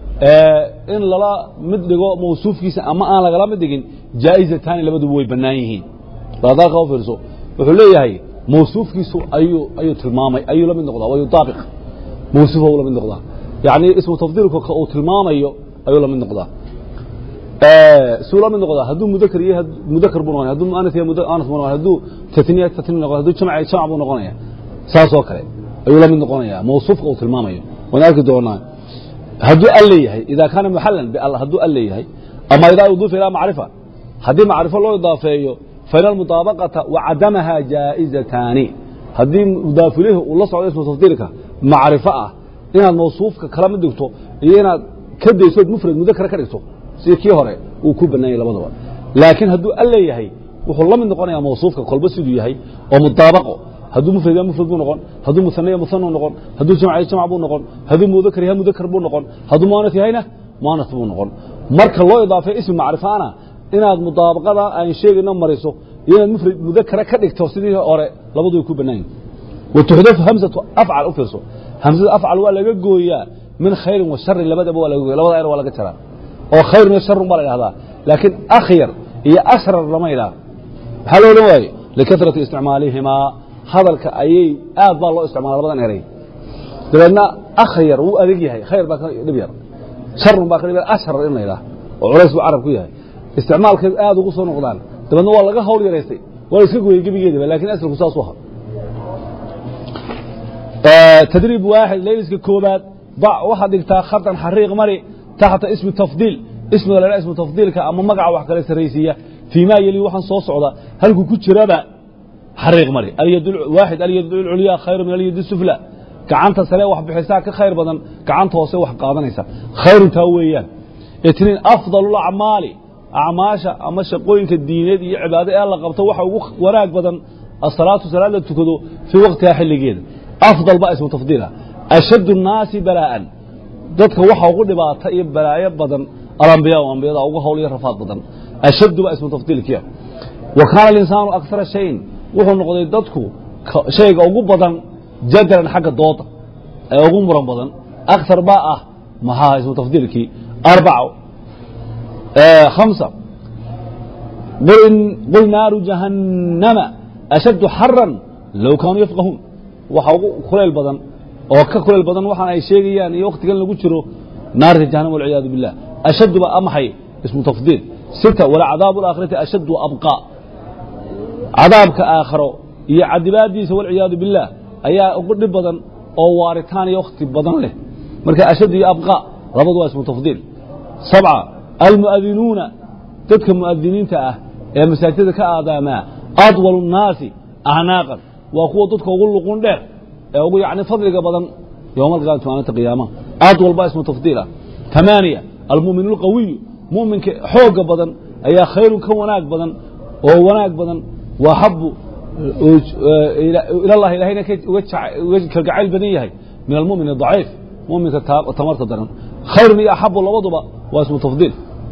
Speaker 1: in lala mid dhigo mawsuufkiisa ama aan lagala mid dhigin jaa'izataani labaduba way bannaan yihiin daadaalka u fiirso wuxuu leeyahay mawsuufkiisu ayuu ayuu tilmaamay ayuu la mid noqdaa wayudaabiq mawsuufahu la mid noqdaa yacni ismu tafdiilku ka uu tilmaamayo ayuu la mid noqdaa suu la mid noqdaa hadduu mudakar yahay mudakar buu noqonaya hadduu muanas yahay muanas buu noqonaya hadduu tatniya tatni noqonaya hadduu jamc jamc buu noqonaya saas oo kale ayuu la mid noqonaya mawsuufka uu tilmaamayo waan arki doonaa hadduu al leeyahay idaa kaana muxalan bial hadduu al leeyahay ama idaa udiifa ilaa macrifa haddii macrifo loo idaafeeyo faina almudaabaqata wa cadamaha jaa'izataani haddii mudaafilihi uu la socdo ismu tafdiilka macrifo ah inaad mawsuufka kala mid dhigto iyo inaad ka daysood mufrad mudakara ka dhigto sida kii hore uu ku bannaanyay labadaba laakiin hadduu al leeyahay wuxuu la mid noqonayaa mawsuufka kolba siduu yahay oo mudaabaqo hadduu mufrad yahay mufrad buu noqon hadduu musane yahay musanu noqon hadduu jamc yahay jamc buu noqon hadduu mudakar yahay mudakar buu noqon hadduu muanas yahayna muanas buu noqon marka loo idaafay ismi macrifaana inaad mudaabaqada aan sheegayno mariso iyo inaad mufrad mudakara ka dhigto sidii hore labadu way ku bannaan yihin watuxdafu hamsatu afcal u fiirso hamsada afcal waa laga gooyaa min khayrin wa sharin labadaba waa laga gooya labada er waa laga jaraa oo khayrun iyo sharun baa la idhahdaa laakiin akhyar iyo ashrar lama idhaha maxaa loo odhan waaye likatrati isticmaalihimaa hadalka ayay aad baa loo isticmaala labadan eray dabeedna akhyar wuu adag yahay khayr baa ka dhib yar sharun baa ka dhib yar ashrar in la idhaha oo culays buu carab ku yahay isticmaalkeed aad ugu soo noqdaan dabeedna waa laga hawl yaraystay waa la iska gooyey gebigeedaba lakin asalku saas u aha tdriib waaxid layliska koobaad bac waxaad dhigtaa khaطan xariiq mari taxta ismi tafdiil ismiga la ismu tafdiilka ama magaca wax kale saraysiiya fii ma yeli waxaan soo socda halkuu ku jiraba xariiq mari waaxid alyad culyaa khayru min alyad sufla gacanta sare wax bixisaa ka khayr badan gacanta hoose wax qaadanaysa khayruntaa weeyaan itniin afdal acmaali acmaasha ama shaqooyinka diineed iyo cibaado ee la qabto waxa ugu wanaag badan asalaatu salaad la tukado fii waqtiha xilligeeda afdal baa ismu tafdiila ashaddu الnaasi balaa'an dadka waxa ugu dhibaata iyo balaayo badan alambiya ambiyada ugu hawl iyo rafaad badan ashaddu baa ismu tafdiilkiya wa kaana alinsaanu akara shayin wuxuu noqday dadku shayga ugu badan jadalan xagga dooda ee ugu muran badan akar baa ah maxaa ismu tafdiilkii arbaca hamsa qul naaru jahannama ashaddu xaran low kaanuu yafqahuun waxa ugu kulayl badan oo ka kulayl badan waxaan ay sheegayaan iyo wakhtigan lagu jiro naarta jahannam walciyaadu billah ashaddu ba amaxay ismu tafdiil sita walcadaabu alaakhirati ashaddu abqaa cadaabka aakharo iyo cadibaadiisa walciyaadu billaah ayaa ugu dhib badan oo waaritaan iyo wakhti badan leh marka ashad iyo abqaa labadu waa ismu tafdiil sabca almu'adinuuna dadka mu'adiniinta ah ee masaajidada ka aadaamaa adwalu nnaasi acnaaqan waa kuwa dadka ugu luqun dheer ee ugu yacni fadliga badan yowma alqiyaamati maalinta qiyaamaha adwal baa ismu tafdiil ah tamaaniya almu'minu alqawiyu mu'minka xoogga badan ayaa khayrun ka wanaag badan oo wanaag badan waa xabu ilallahi ilahayna uga kalgacayl badan yahay min almu'min adaciif mu'minka tamarta daran khayrun iyo axabu labaduba waa ismu tafdiil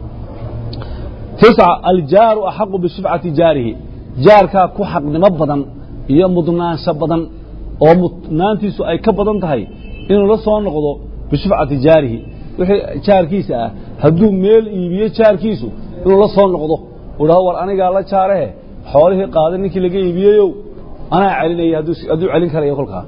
Speaker 1: tisca aljaaru axaqu bishifcati jaarihi jaarkaa ku xaqnimo badan iyo mudnaansho badan oo mudnaantiisu ay ka badan tahay inuu la soo noqdo bishifcati jaarihi wixii jaarkiisa ah hadduu meel iibiyo jaarkiisu inuu la soo noqdo uu dhahdo war anigaa la jaarehe xoolihii qaaday ninkii laga iibiyeyow anaa celinaya hadduu celin karayo kolkaa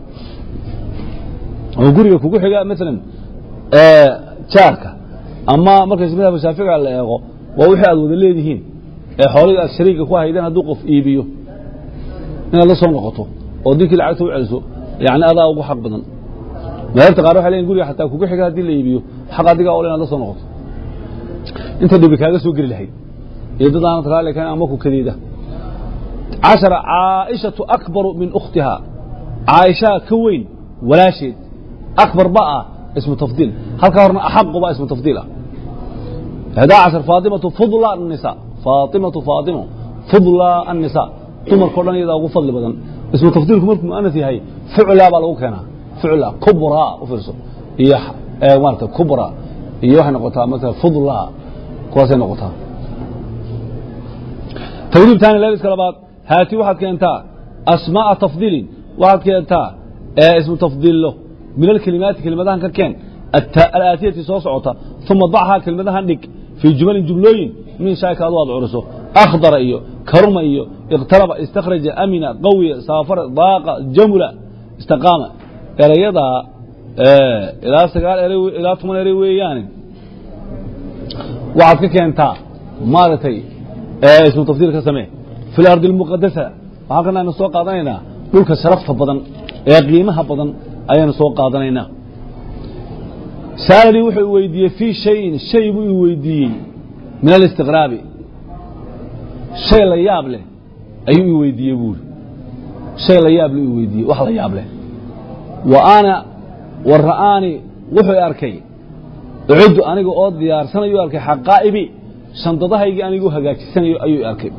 Speaker 1: oo guriga kugu xiga maalan jaarka ama markays madhabka shaafiga la eego waa wixii aad wada leedihiin ee xoolihii aad shariiga ku haydeen hadduu qof iibiyo inaad la soo noqoto oo dinkii lacagta u celiso yani adaa ugu xaq badan madhabta qaar waxay leeyihin guriga xataa kugu xiga haddii la iibiyo xaq adigaa ole inaad la soo noqoto inta dhibi kaaga soo geli lahayd iyo dad aanad raali karin ama ku kadeeda cashara caaishatu akbaru min ukhtiha caaishaa ka weyn walaasheed akbar ba ah ismu tafdiil halkaa horna axaqu ba ismu tafdiil ah ihdaa cashar faatimatu fudla الnisa faatimatu faatimo fudla الnisa dumarkao dhan iyadaa ugu fadli badan ismu tafdiilku markuu mu'anas yahay fuclaa baa lagu keenaa fucla kubraa u fiirso iyo maarata kubra iyo waxay noqotaa maala fudla kuwaasay noqotaa tawriib taani leeliska labaad haati waxaad keentaa asmaaءa tafdiilin waxaad keentaa ismu tafdiillo min alkelimaati kelimadahan ka keen alaatiyati soo socota uma dachaa kelimadahan dhig fii jumalin jumlooyin min shaaka adu aad curiso akhdara iyo karuma iyo iqtaraba istakhraja amina qawiya saafara daaqa jamula istaqaama erayadaa ilaa sagaal ere ilaa toban ere weeyaane waxaad ka keentaa maaragtay ismu tafdiil ka samee fi lardi اlmuqadasa waxaa kana aynu soo qaadanaynaa dhulka sharafta badan ee qiimaha badan ayaynu soo qaadanaynaa saalanii wuxuu i weydiiyey fii shayin shay buu i weydiiyey min alistiqraabi shay la yaab leh ayuu i weydiiyey buuri shay la yaab leh i weydiiyey wax la yaab leh wa ana wa ra'aani wuxuu i arkay ucuddu aniga oo diyaarsanayu arkay xaqaa'ibi shandadahaygii anigu hagaajisanayo ayuu i arkay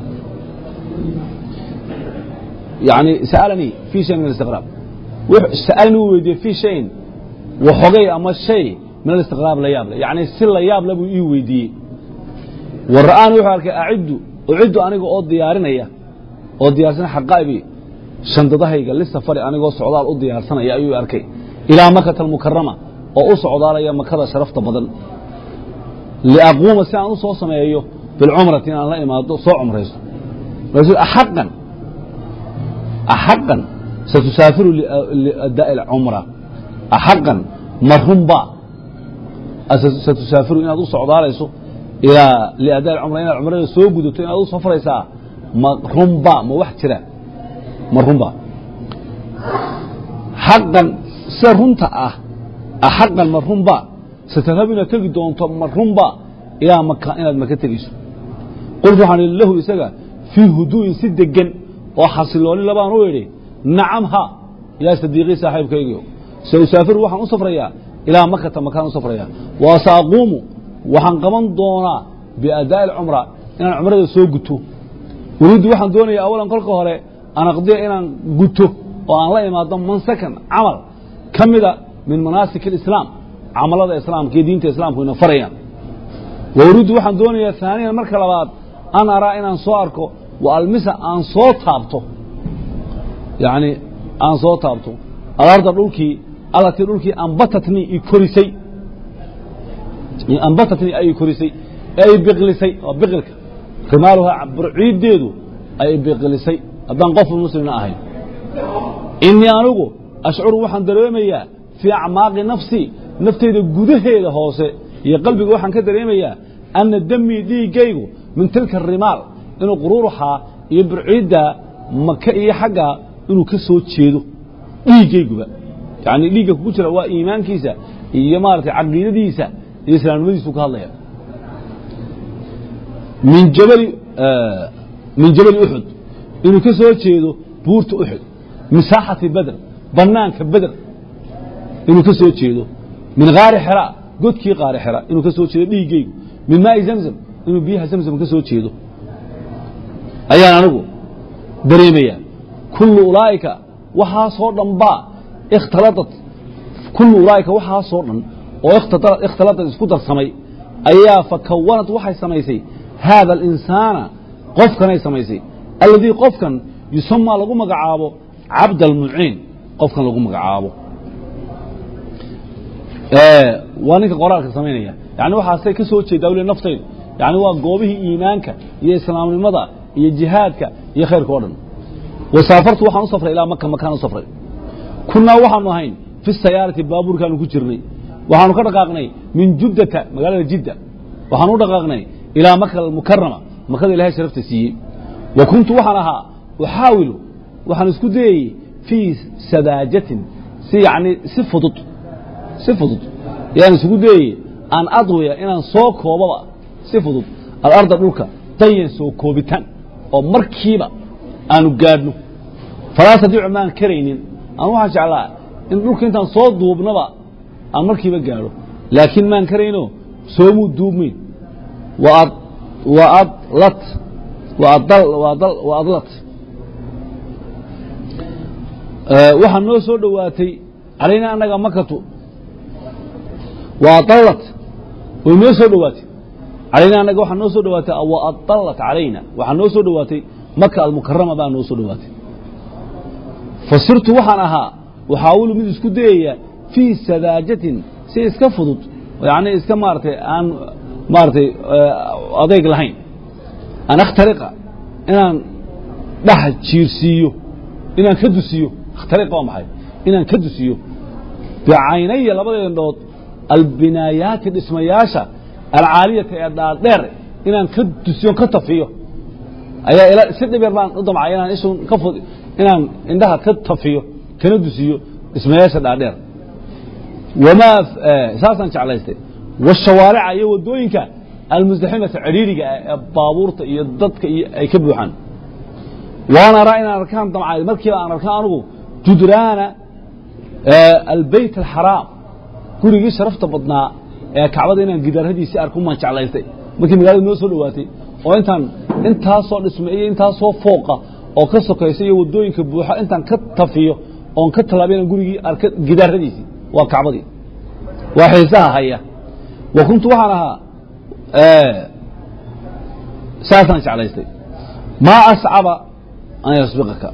Speaker 1: yani sa'alanii fii shay min alistiqraab sa'alanii wuu weydiiyey fii shayin waxogay ama shay min alistiqraab la yaab leh yacni si la yaab le buu ii weydiiyey wa ra'aani wuxuu arkay aciddu uciddu aniga oo diyaarinaya oo diyaarsanaya xaqaa'ibi shandadahayga lisafari anigoo socdaal u diyaarsanaya ayuu i arkay ilaa makata almukarama oo u socdaalaya makada sharafta badan liaquuma si aan u soo sameeyo bilcumrati inaan la imaado soo cumraysto axaqan axaqan satusaafiru liadaa'i alcumra axaqan ma runba satusaafiru inaad u socdaalayso ilaa liadaa alcumra inaad cumrada soo gudato inaad u safraysaa ma runba ma wax jira ma runba xaqan sida runta ah axaqan ma runba satadhabu inaad tegi doonto ma runba ilaa maka inaad maka tegeyso qultu waxaan idhi lahu isaga fii huduu'in si degan oo xasilooni labaan u idhi nacam ha yaa sadiiqii saaxiibkaygiio sa usaafiru waxaan u safrayaa ilaa makata makaan u safrayaa wa saaquumu waxaan qaban doonaa biadaa'i alcumra inaan cumrada soo guto welidu waxaan doonayaa awalan kolka hore an aqdiya inaan guto oo aan la imaado mansakan camal ka mida min manaasik alislaam camalada islaamka iyo diinta islaamku ina farayaan wa uriiddu waxaan doonayaa haaniyan marka labaad an araa inaan soo arko wa almisa aan soo taabto yacni aan soo taabto alarda dhulkii allatii dhulkii ambatatnii i korisay ambatatnii ay korisay ee ay biqlisay waa biqilka rimaaluhaa burciiddeedu ay biqlisay haddaan qof muslimna ahayn inii anigu ashcuru waxaan dareemayaa fii acmaaqi nafsi nafteyda gudaheeda hoose iyo qalbiga waxaan ka dareemayaa anna damii dhiiggaygu min tilka rimaal inuu quruuruxaa iyo burciidda maka iyo xaggaa inuu ka soo jeedo dhiiggayguba yacni dhiigga kugu jira waa iimaankiisa iyo maaragtay caqiidadiisa iyo islaamnimadiisu ka hadlaya min jabali min jabali uxud inuu ka soo jeedo buurta uxud min saaxati badr bannaanka beder inuu ka soo jeedo min kaari xera godkii qaari xera inuu ka soo jeedo dhiiggaygu min maa'i zamzam inuu biyaha zamzam ka soo jeedo ayaan anigu dareemayaa kullu ulaa'ika waxaasoo dhan baa ikhtaladat kullu ulaa'ika waxaasoo dhan oo ikhtaladad isku darsamay ayaa fakawanat waxay samaysay haada alinsaana qofkanay samaysay alladii qofkan yusamaa lagu magacaabo cabd almuciin qofkan lagu magacaabo waa ninka qoraalka samaynaya yani waxaasay ka soo jeedaa weli naftaydu yani waa goobihii iimaanka iyo islaamnimada iyo jihaadka iyo khayrka o dhan wasaafartu waxaan u safray ilaa maka makaan u safray kunnaa waxaanu ahayn fi sayaarati baabuurkaanu ku jirnay waxaanu ka dhaqaaqnay min juddata magaalada jidda waxaanu u dhaqaaqnay ilaa maka almukarama makada ilahay sharafta siiyey wa kuntu waxaan ahaa uxaawilu waxaan isku dayayey fii sadaajatin si yani si fudud si fudud yaan isugu dayayey aan adwiya inaan soo koobaba si fudud alarda dhulka dayan soo koobitaan oo markiiba aanu gaadhno falaa tadiicu maan karaynin aan waxaan jeclaa in dhulka intaan soo duubnaba aan markiiba gaadho laakiin maan karayno soomuu duubmayn wa adlat wa adlat waxaa noo soo dhowaatay calaynaa annaga makatu wa adallat way noo soo dhowaatay calaynaa annaga waxaa noo soo dhowaatay wa adallat calayna waxaa noo soo dhowaatay maka almukarama baa noo soo dhowaatay fasirtu waxaan ahaa waxaawilu mid isku dayaya fii sadaajatin si iska fudud yani iska maaratay aan maaratay adeyg lahayn an akhtariqa inaan dhex jiirsiiyo inaan ka dusiyo akhtariqa waa maxay inaan ka dusiyo bicaynaya labada indhood albinaayaati dhismayaasha alcaaliyata ee dhaadheer inaan ka dusiyo ka tafiyo ayaa si dhib yar baan u damcay inaan isun ka fud inaan indhaha ka tafiyo kana dusiyo dhismayaasha dhaadheer wamaa saasaan jeclaystay washawaarica iyo waddooyinka almusdaximata cidhiiriga ah ee baabuurta iyo dadka iyo ay ka buuxaan waan araa inaan arkaan damcay markiiba aan arkaan anugu judraana albeyt alxaraam gurigii sharafta badnaa ee kacbada inaan gidaaradiisii arko maan jeclaystay markii magaalada noo soo dhowaatay oo intaan intaasoo dhisme iyo intaasoo fooqa oo ka sokaysa iyo waddooyinka buuxa intaan ka tafiyo oon ka tallaabay inaan gurigii arka gidaaradiisii waa kacbadii waa xiisaha haya wa kuntu waxaan ahaa saasaan jeclaystay maa ascaba an yasbiqaka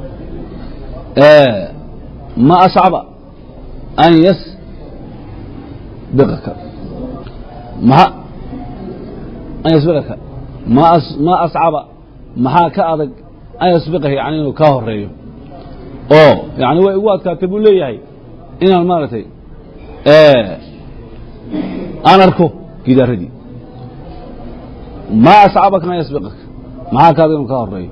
Speaker 1: ma ascaba an yasbiqaka ma an yasbiqaka ma ma ascaba maxaa ka adag an yasbiqahi yani inuu kaa horeeyo oo yani way igu adkaatay buu leeyahay inaan maaragtay aan arko gidaaradii ma ascabaka an yasbiqaka maxaa ka adag inuu kaa horeeyo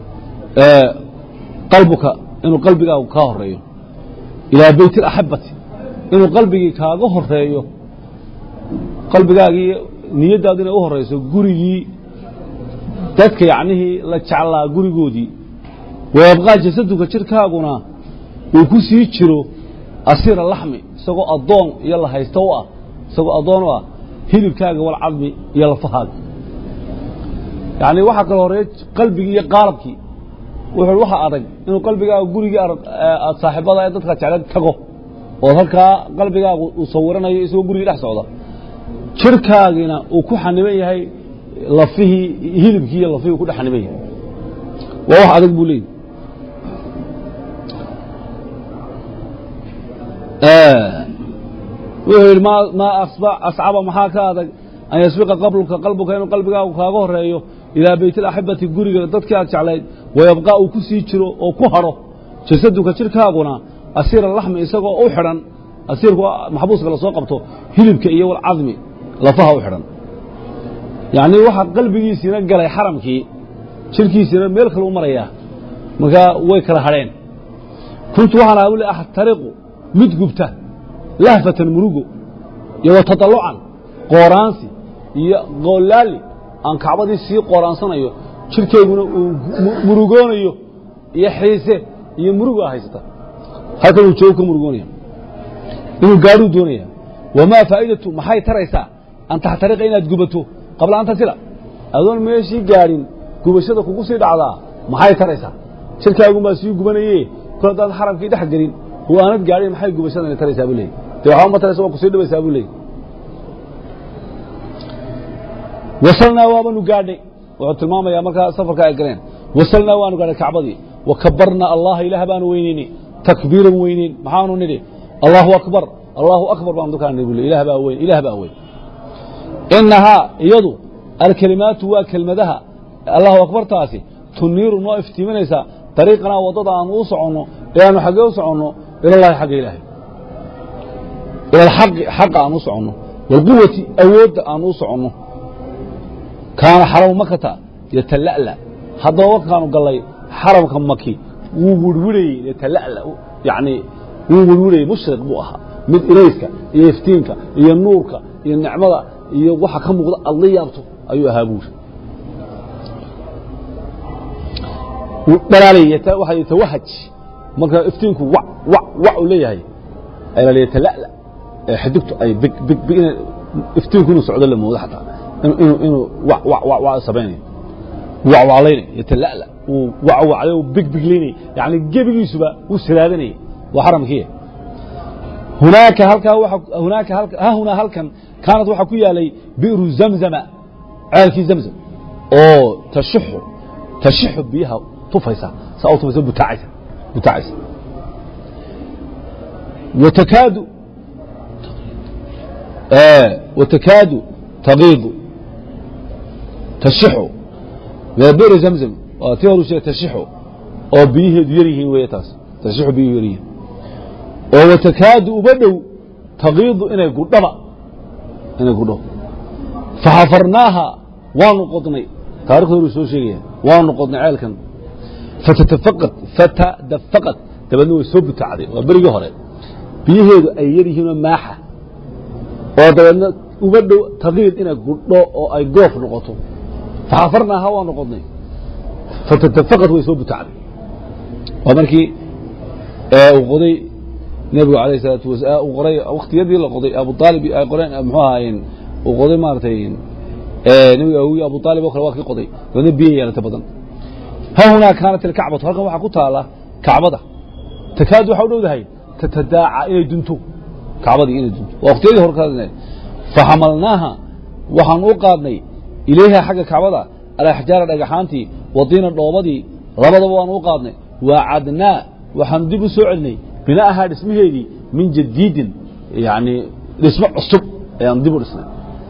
Speaker 1: qalbuka inuu qalbigaagu kaa horeeyo ilaa beyt اlaxabati inuu qalbigii kaaga horeeyo qalbigaagii niyaddaadu inay u horeyso gurigii dadka yacnihii la jeclaa gurigoodii wayabqaa jasaduka jirkaaguna uu ku sii jiro asiira laxmi isagoo addoon iyo la haysto u ah isagoo addoon u ah hilibkaaga walcadmi iyo lafahaaga yacni waxaa kala horeeya qalbigii iyo qaalabkii wuxuu waxa adag inuu qalbigaaga gurigii aad saaxiibada ee dadka jecleed tago oo halkaa qalbigaagu uu sawiranayo isagoo gurigii dhex socda jirkaagiina uu ku xaniban yahay lafihii hilibkii iyo lafihii uu ku dhex xaniban yahay waa wax adag buu leeyahy wuxuu yidhi maa ascaba maxaa ka adag an yasbiqa qabluka qalbuka inuu qalbigaagu kaaga horeeyo ilaa beyt alaxibati guriga dadkii aad jeclayd wayabqaa uu ku sii jiro oo ku hadho jasaduka jidhkaaguna asiira laxmi isagoo u xidhan asiirku maxbuuska lasoo qabto hilibka iyo walcadmi lafaha u xidhan yacnii waxaa qalbigiisiina galay xaramkii jidhkiisiina meel kale u marayaa markaa way kala hadheen kuntu waxaan ahaa buli axtariqu mid gubta lahfatan murugo iyo wa tadallucan qooraansi iyo qoolaali aan kacbadii sii qooraansanayo jidhkayguna uu murugoonayo iyo xiise iyo murugo a haysata halkan uu joogo ka murugoonaya inuu gaadhuu doonaya wamaa faa'idatu maxay taraysaa an taxtariqa inaad gubato qabla an tasila adoon meeshii gaadhin gubashada kugu sii dhacdaa maxay taraysaa jidhkaagunbaa sii gubanaye kol haddaad xaramkii dhex gelin oo aanad gaadhin maxay gubashadani taraysaa buu leeyay dee waxba ma taraysa waa kusii dhibaysaa buu leeyay wasalnaa waabanu gaadhnay wuxuu tilmaamayaa markaa safarka ay galeen wasalnaa waanu gaadhay kacbadii wa kabarnaa allaha ilaah baanu weynaynay takbiiran weynayn maxaanu nidhi allahu akbar allahu akbar baanu dukaan nidhi bule ilaah baa weyn ilaah baa weyn inahaa iyadu alkelimaatu waa kelmadaha allahu akbartaasi tuniiru noo iftiiminaysaa dariiqanaa waddada aanu u soconno ee aanu xaggee u soconno ilallahi xagga ilaahay ila alxaqi xaqa aan u soconno waalquwati awoodda aan u soconno kaana xaramu makata yatala'la haddaba markaanu gallay xaramka maki wuu wirwirayey yatala'la yacni wuu wirwirayey mushriq buu ahaa mid ilayska iyo iftiinka iyo nuurka iyo nicmada iyo waxa ka muuqda aad la yaabto ayuu ahaa buuri dhalaalay waxa yatawahaj marka iftiinku wac wac wac uu leeyahay ayaa la yatala'la ee xidigtu ay big big big inay iftiinku inuu socdo la moodo xataa inuu inuu wac wac wac wac samaynayo wacwaclaynay yatala'la uu wacwacday uu big biglaynay yacni gebigiisuba uu salaadanayay waa xaramkii hunaaka halkaa waxa hunaaka halka ha hunaa halkan kaanad waxaa ku yaalay bi'ru zamzama ceelkii zamzam oo tashuxu tashuxu biyaha tufaysa saa u tufaysa butaacaysa butaacaysa watakaadu watakaadu tagiidu tashuxu waa bi'ru zamzam waa tii horu sheegay tashuxu oo biyaheedu yar yihiin weeye taas tashuxu biyuhu yar yihiin oo watakaadu uba dhow tagiidu inay gudhaba inay gudho faxafarnaaha waanu qodnay taarikhda horu soo sheegaya waanu qodnay ceelkan fatatafaqad fatadafaqad dabeedna way soo butaacday waa berigii hore biyaheedu ay yar yihiinoo maaxa oo dabeedna uba dhow tagiid inay gudho oo ay goof noqoto faxafarnaaha waanu qodnay fatatafaqad way soo butaacday waa markii uu qoday nebigu alayh salaatu wasalaam uu qoray waktiyadii la qoday abu aalib ay qoreen muxuu ahaayeen uu qoday maaragtay nebiga awogii abu aalib oo kale waa kii qoday dabeedna biyo yeelata badan ha hunaa kaanat ilkacbatu halkan waxaa ku taala kacbada takaadu waxaa u dhowdahay tatadaaca inay dunto kacbadii inay dunto waa waktiyadii hore ka faxamalnaaha waxaan u qaadnay ilayha xagga kacbada alaxjaara dhagaxaantii wadiina dhoobadii labadaba waan u qaadnay waacadnaa waxaanu dib u soo celinay bina'ahaa dhismaheedii min jadiidin yani dhismo cusub ayaan dib u dhisnay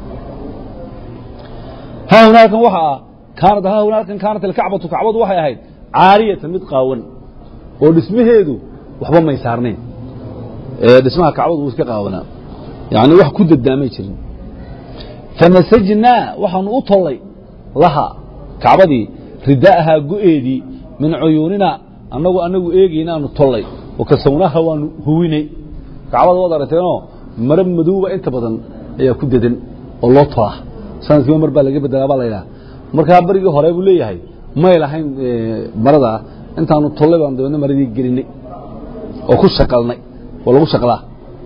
Speaker 1: ha hunaalkan waxa ah kaanad ha hunaalkan kaanat alkacbatu kacbadu waxay ahayd caariyatan mid qaawan oo dhismaheedu waxba may saarnayn dhismaha kacbadu wuu iska qaawanaa yani wax ku dadaamay jirin fanasajnaa waxaanu u tollay laha kacbadii rida'ahaa go'eedii min cuyuunina annagu anagu eegaynaanu tollay wakasawnaha waanu huwinay kacbada waad aragteenoo maro madowba inta badan ayaa ku dedan oo loo tolaa sanadkiiba mar baa laga bedelaa baa laydhaha markaa berigii hore buu leeyahay may lahayn maradaa intaanu tollay baanu dabeedna maradii gelinay oo ku shaqalnay oo lagu shaqlaa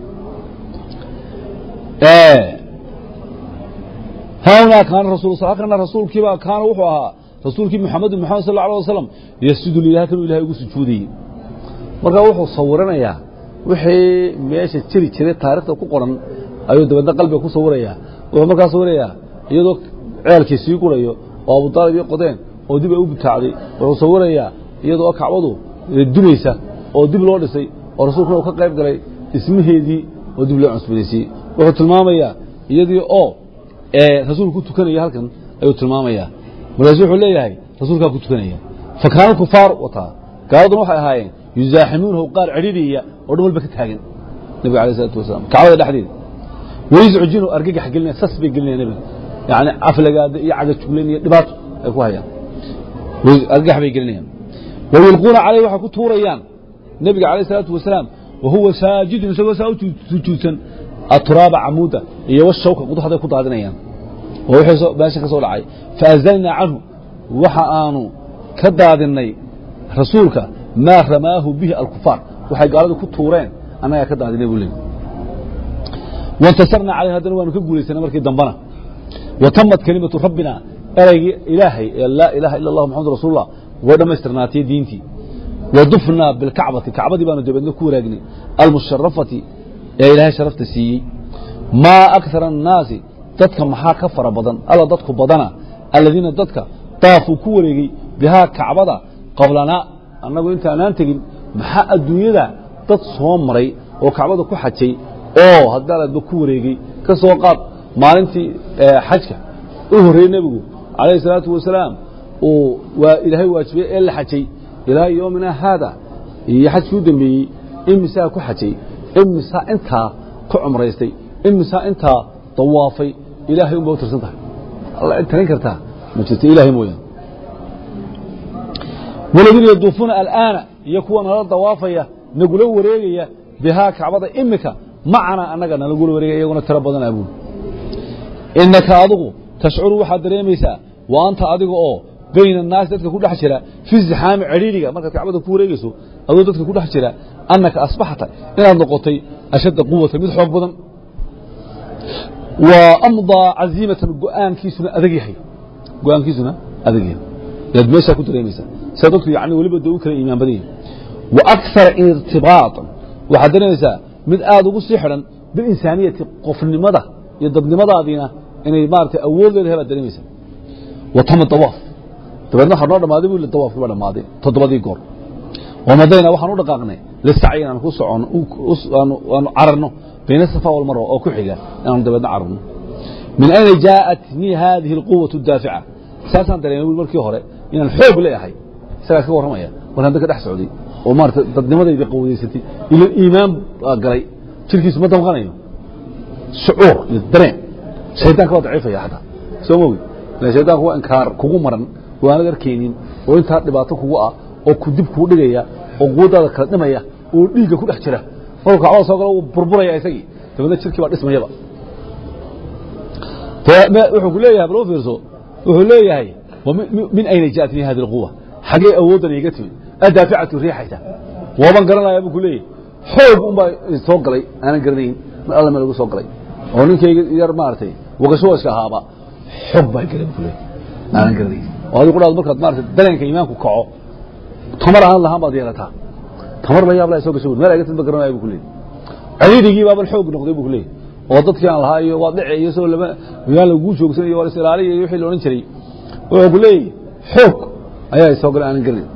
Speaker 1: haunaa kaana rasul halkana rasuulkiiba kaana wuxuu ahaa rasuulkii muxamedu moxamed sal alه wasalam yasjudu lilah halkanuu ilahay ugu sujuudayey markaa wuxuu sawiranayaa wixii meesha jiri jiray taarikhda ku qoran ayuu dabeedna qalbiga ku sawirayaa wuxuu markaa sawirayaa iyadoo ceelkii sii gurayo oo abudaalib ii qodeen oo dib ay u butaacday wuxuu sawirayaa iyadoo kacbadu dumaysa oo dib loo dhisay oo rasuulkuna uu ka qayb galay dhismaheedii oo dib loo cusbadaysiiyey wuxuu tilmaamayaa iyadii oo rasuulku ku tukanaya halkan ayuu tilmaamayaa markaasu wuxuu leeyahay rasuulkaa ku tukanaya fa kaana kufaar wataa gaaladuna waxay ahaayeen yuzaaximuunahu qaar cidhidhiya oo dhan walba ka taagan nebiga alayh isalaatu wasalaam kacbada dhexdeeda wayuscujinu argagax gelinaya sas bay gelinaya nebiga yani aflagaada iyo cagajuglayn iyo dhibaato ay ku hayaan argagax bay gelinayaan wayulquuna calayhi waxay ku tuurayaan nebiga alayh isalaatu wasalaam wahuwa saajidun isagoo saa u sujuudsan aturaaba camuuda iyo washawka quduxday ku daadinayaan oo wixii meesha ka soo dhacay faazalnaa canhu waxa aanu ka daadinay rasuulka maa ramaahu bihi alkufaar waxay gaaladu ku tuureen annagaa ka daadinay buu leeyay waintasarnaa calayh haddana waanu ka guulaysanay markii dambana wa tamat kelimatu rabbina eraygii ilaahay ee laa ilaaha ila allah maxamadu rasuulullah way dhammaystirnaatay diintii wadufnaa bilkacbati kacbadii baanu dabeedna ku waraagnay almusharafati ee ilaahay sharafta siiyey maa akara annaasi dadka maxaa ka fara badan alla dadku badana aladiina dadka daafuu ku wareegey bihaa kacbada qablanaa annagu intaanaan tegin maxaa adduunyada dad soo maray oo kacbada ku xajay oo haddaalaadba ku wareegey ka soo qaad maalintii xajka u horreeyey nebigu calayhi salaatu wasalaam uu waa ilaahay waajibiyey ee la xajay ilaa yoomina haada iyo xajkii u dambeeyey imisaa ku xajay imisaa intaa ku cumraystay imisaa intaa dawaafay ilaahay unba u tirsan tahay alla cid tarin kartaa ma jirto ilaahay mooyaan waladiina yaduufuuna alaana iyo kuwa nala dawaafaya nagula wareegaya bihaa kacbada imika macana annaga nalagula wareegaya iyaguna tiro badanaa buuli inaka adigu tashcuru waxaad dareemaysaa wa anta adiga oo bayna annaasi dadka ku dhex jira fi zixaami cidhiidhiga markaad kacbada ku wareegayso adoo dadka ku dhex jira annaka asbaxta inaad noqotay ashadda quwatan mid xoog badan wa amdaa caziimatan go'aankiisuna adag yahay go'aankiisuna adag yahay yaad meeshaa ku dareemaysaa sia dadku yani weliba dee u kala iimaan badan yahay wa akara irtibaatan waxaad dareemaysaa mid aad ugu sii xidhan bilinsaaniyati qofnimada iyo dadnimadaadiina inay maarata awood leedahay baad dareemaysaa wa tama dawaaf dabeedna waxaa noo dhammaaday bu dawaafkii baa dhammaaday toddobadii goor wamadayna waxaan u dhaqaaqnay lisacyi inaan ku socono aanu cararno bayna safa walmarwa oo ku xiga inaanu dabeedna cararno min ayna jaaءatnii hadihi اlquwaة الdaafica saasaan dareemay bui markii hore inaan xoog leeyahay isagaa ka warramaya markaan dadka dhex socday oo maarata dadnimadayda qawadaysatay ilo iimaan baa galay jirkiisu ma damqanayo shucuur iyo dareen shaydaanka waa daciifaya xataa soo mogi ila shaydaanku waa inkaar kugu maran oo aanad arkaynin oo intaa dhibaato kugu ah oo ku dib kuu dhigaya oo quwaddaada kala dhimaya oo dhiigga ku dhex jira markuu kacbada soo galo wuu burburaya isagii dabeedna jirkii baa dhismayaba wuxuu ku leeyahay bal u fiirso wuxuu leeyahay min ayna jaءatnii hadi اlquwa xagee awooddan iga timid adaaficatu riixaysa waaban garanaya buu ku leeyahay xoog un baa soo galay aanan garanayn mar alla meel ugu soo galay oo ninkayga yar maaragtay wagashawashka ahaaba xoog baa galay buu ku leeyahay aanan garanayn oo adigu dhaad markaad maarata dareenka iimaanku kaco tamar aan lahaan baad yeelataa tamar la yaab la soo gasho meel aga tid ba garanaya buu ku leeyahay ciriirigii baaban xoog noqday buu ku leeyahay oo dadkii aan lahaa iyo waad dhici iyo soo lama magaan laguu joogsan iyo waa is ilaaliya iyo wixii la odhan jiray wuxuu ku leeyahay xoog ayaa soo galay aanan garanayn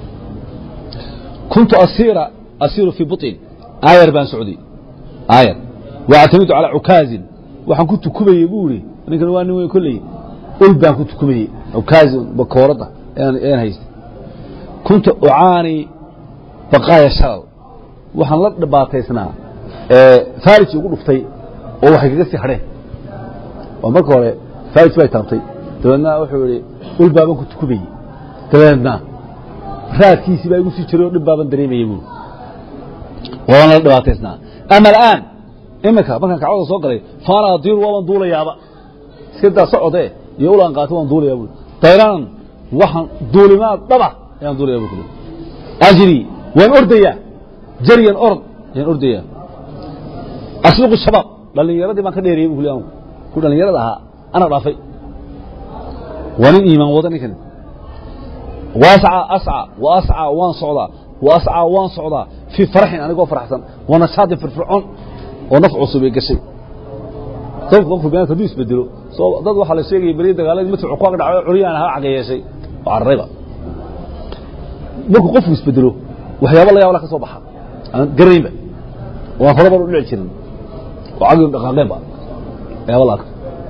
Speaker 1: kuntu asiira asiiru fii buطin aayar baan socday aayar waactamidu calaa cukaazin waxaan ku tukumayey buu ihi ninkan waa nin weyn kolley ul baan ku tukumayey cukaazin bakooradda ayaan haystay kuntu ucaani baqaaya shalal waxaan la dhibaataysnaa farij ugu dhuftay oo waxay kaga sii hadheen oo marka hore farij bay taabtay dabeedna wuxuu ihi ul baaban ku tukumayey dabeedna raadkiisii baa igu sii jiray oo dhib baaban dareemayey buuri waabaan la dhibaataysnaa ama al'aan iminka markaan kacbada soo galay faana adiiru waabaan duulayaaba iska daa socode iyo ulaan qaata waan duulayaa buuri dayraanan waxaan duulimaad dhaba ayaan duulaya bu kuli ajri waan ordayaa jaryan orod ayaan ordayaa asluqu shabaab dhallinyaradii baan ka dheeriyey bu kuli anu ku dhallinyarada ahaa ana dhaafay waa nin iimaan wada ninkan waasca asca wa asca waan socdaa wa asca waan socdaa fii faraxin anigoo faraxsan wa nashaadin firfircoon oo naf cusub ay gashay dadku qofku binaadka hadduu isbedelo soo dad waxaa la sheegaya beriya dagaaladii madfuuc ku ag dhacay curyaan ahaa caga yeeshay oo cararayba markuu qofku isbedelo waxyaaba la yaab la ka soo baxa aan garanaynba oo aan horaba u dhici jirin oo cagii dhaqaaqeenba waxyaaba la arko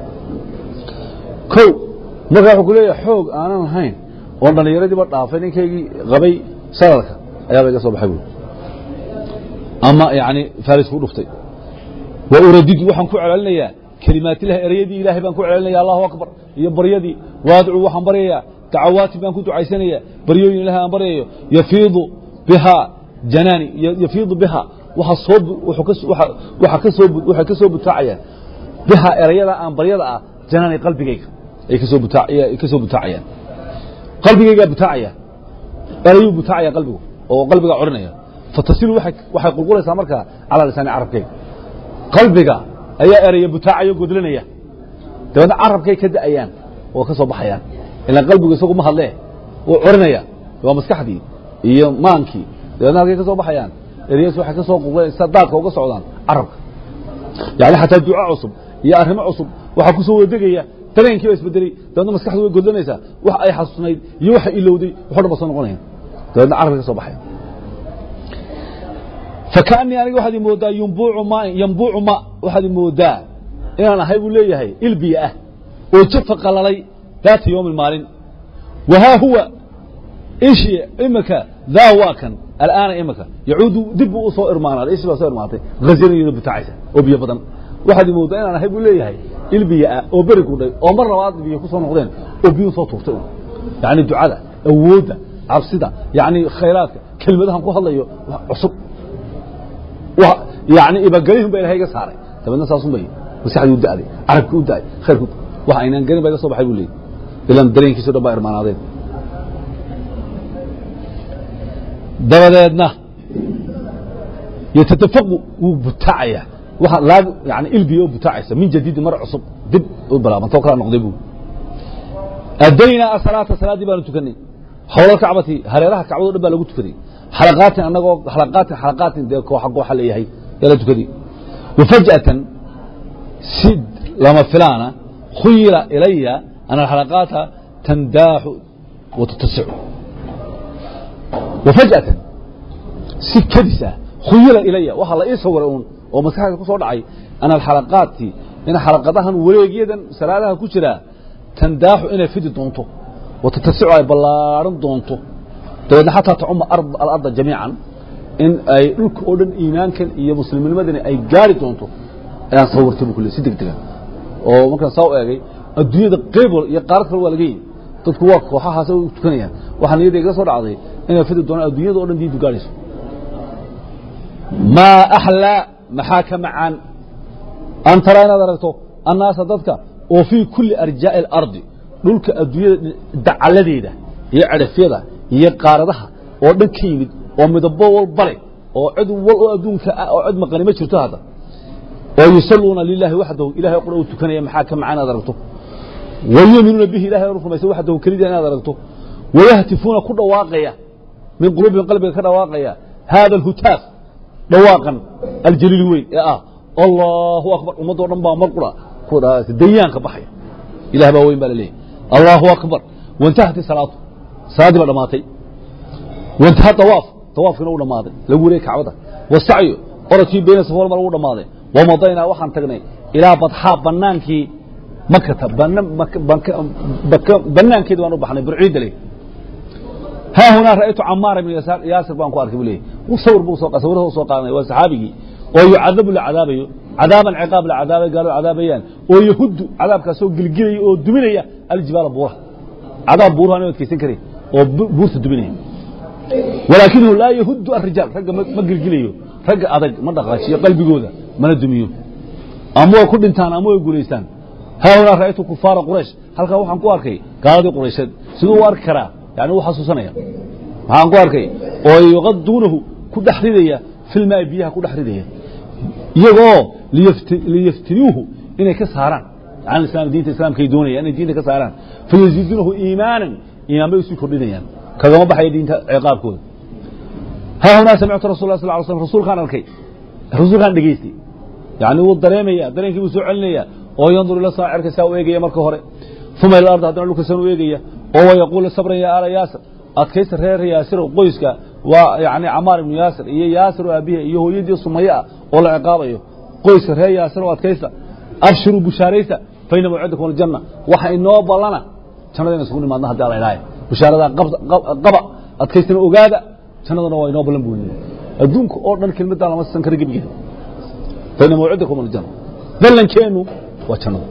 Speaker 1: kow markaa wuxuu ku leeyahay xoog aanan lahayn oon dhallinyaradiiba dhaafay ninkaygii qabay salalka ayaaba iga soo baxay buuri ama yani farisku dhuftay wa uradidu waxaan ku celcelinayaa kelimaatilahi ereyadii ilaahay baan ku celcelinaya allahu akbar iyo baryadii waadcuu waxaan baryayaa dacawaati baan ku ducaysanayaa baryooyin ilahay aan baryayo yafiidu bihaa janaani yafiidu bihaa waxa soo waxa ka soo waxay ka soo butaacayaan bihaa erayada aan baryada ah janaani qalbigayga ay ka soo butaa ay ka soo butaacayaan qalbigaygaa butaacaya erayuu butaacaya qalbigu oo qalbigaa odhanaya fatasilu waxay waxay qulqulaysaa markaa calaa lisaani carabkayga qalbiga ayaa eraya butaacaya godlinaya dabeedna carabkay ka da'ayaan oo ka soo baxayaan ilaan qalbigu isagu ma hadlee wuu corinaya waa maskaxdii iyo maankii dabeedna halkay ka soo baxayaan ereyas waxay ka soo qulqulaysa daadka uga socdaan carabka yani xataa duca cusub iyo arrimo cusub waxaa ku soo wadegaya dareenkii baa isbedelay dabeedna maskaxdu way godlanaysaa wax ay xasuusnayd iyo waxa ilowday waxo dhan ba soo noqonaya dabeedna carabka ka soo baxaya fakaanii aniga waxaad imoodaa yumbuucu ma yambuucu ma waxaad imoodaa inaan ahay buu leeyahay ilbiya ah oo jafa qalalay daata yoomin maalin wahaa huwa ishi imika daa waa kan al'aana imika yacuudu dib buu u soo irmaanaaday ishi baa soo irmaatay haziran iyadoo butaacaysa oo biyo badan waxaad imoodaa inaan ahay buu leeyahay ilbiya ah oo beri gudhay oo mar labaad biyo ku soo noqdeen oo biyu soo tuurtay yacni ducada awoodda cabsida yacni khayraadka kelmadahan ku hadlayo cusub yani ibagelihun ba ilahay iga saaray dabeedna saasun bay maskaxdii u da'day carabkii u da'ay khayrku wax aynaan gelin ba iga soo baxay buu leeyay ilan dareenkiiso dhan baa irmaanaadeen dabadeedna yatadafaqu wuu butaacaya waxa laag yani ilbiya oo butaacaysa min jadiidi mar cusub dib u bilaabantoo kala noqday buu adaynaa asalaata salaaddii baanu tukanay xawla kacbati hareeraha kacbado dhan baa lagu tukaday xalaqaatin anagoo xalaqaatin xalaqaatin dee kooxa kooxa leeyahay yaa la tukaday wafaj'atan si lama filaana khuyila ilaya ana alxalaqaata tandaaxu watatasicu wafaj'atan si kadis ah khuyila ilaya waxaa la ii sawiray uun oo maskaxda ku soo dhacay ana alxalaqaati in xalaqadahan wareegyadan salaadaha ku jiraa tandaaxu inay fidi doonto watatasicu ay ballaaran doonto dabeedna xataa tacuma alarda jamiican in ay dhulka oo dhan iimaankan iyo muslimnimadani ay gaari doonto ayaan sawirtay bu kule si deg dega oo markaan saa u eegay adduunyada qayb iyo qaarad kale waa laga yimi dadku waa kooxahaas u tukanayaan waxaa niyadda igala soo dhacday inay fidi doonaan adduunyada o dhan diintu gaarayso maa axlaa maxaa ka macaan an taraa inaad aragto annaasa dadka oo fii kulli arjaa'i alardi dhulka adduunyada dacaladeeda iyo cadhafyada iyo qaaradaha oo dhan ka yimid oo midabo walba leh oo cid wal oo adduunka ah oo cid maqani ma jirto hadda oo yusalluuna lilahi waxdahu ilahay qura u tukanaya maxaa ka macaan inaad aragto wayuminuuna bihi ilahay u rumaysa waxdahu kelida inaad aragto wayahtifuuna ku dhawaaqaya min quluubihim qalbiga ka dhawaaqaya hada alhutaaf dhawaaqan aljaliil weyn ee ah allahu akbar ummadoo dhan baa mar qura ku dhawaaqaysa dayaanka baxaya ilah baa weyn baa la leeyahy allahu akbar wantahati salaatu salaaddii baa dhammaatay wantaha dawaaf dawaafkiina u dhammaaday lagu wareegay kacbada wasacyu orodkii beyna safa walmar ugu dhammaaday wamadaynaa waxaan tagnay ilaa badxaa banaankii makata banaankeedi baan u baxnay burciidda leh haa hunaa ra'aytu camaar ibn yaasir baan ku arkay buu leeyahy sawir buu soo sawirada soo qaadanaya waa saxaabigii oo yucadabu la cadaabayo cadaaban ciqaab la cadaabay gaalo cadaabayaan oo yahuddu cadaabkaasoo gilgilaya oo duminaya aljibaala buuraha cadaab buuraha aan adkaysan karin oo buurta duminaya walaakinahu laa yahuddu arijaal ragga ma gilgilayo ragga adag ma dhaqaajiyo qalbigooda mana dumiyo ama way ku dhintaan ama way guulaystaan haa hunaa ra'aytu kufaara quraysh halkaa waxaan ku arkay gaaladii quraysheed siduu u arki karaa yani u xasuusanaya waxaan ku arkay oo yuqaduunahu ku dhex ridaya filmaai biyaha ku dhex ridaya iyagoo liyaftinuuhu inay ka saaraan can islam diinta islaamkay doonayaan inay diinta ka saaraan fayaziiduunahu iimaanan iimaan bay usii kordhinayaan kagama baxaya diinta ciqaabkooda haa hunaa samictu rasul lah sal ly slm rasuulkaan arkay rasuulkaan dhegaystay yani wuu dareemaya dareenkii buu soo celinaya oo yandur ila saacirka saa u eegaya marka hore uma ila ardi haddana dhulka san u eegaya oo wayaquulu sabran ya ala yaasir adkaysta reer yaasir qoyska waa yani camaar ibnu yaasir iyo yaasir oo aabihi iyo hooyadii sumaye ah oo la ciqaabayo qoyska reer yaasir oo adkaysta abshiruu bushaaraysta faina mawcidakum aljanna waxa inoo ballana jannada ina isugu nimaadna haddi ala ilaahay bushaaradaa qaba adkaystana ogaada jannadana waa inoo ballan buuliye adduunka oo dhan kelmaddaa lama san kara gebigeeda bayna mawcidakum aljanna ballankeennu waa jannada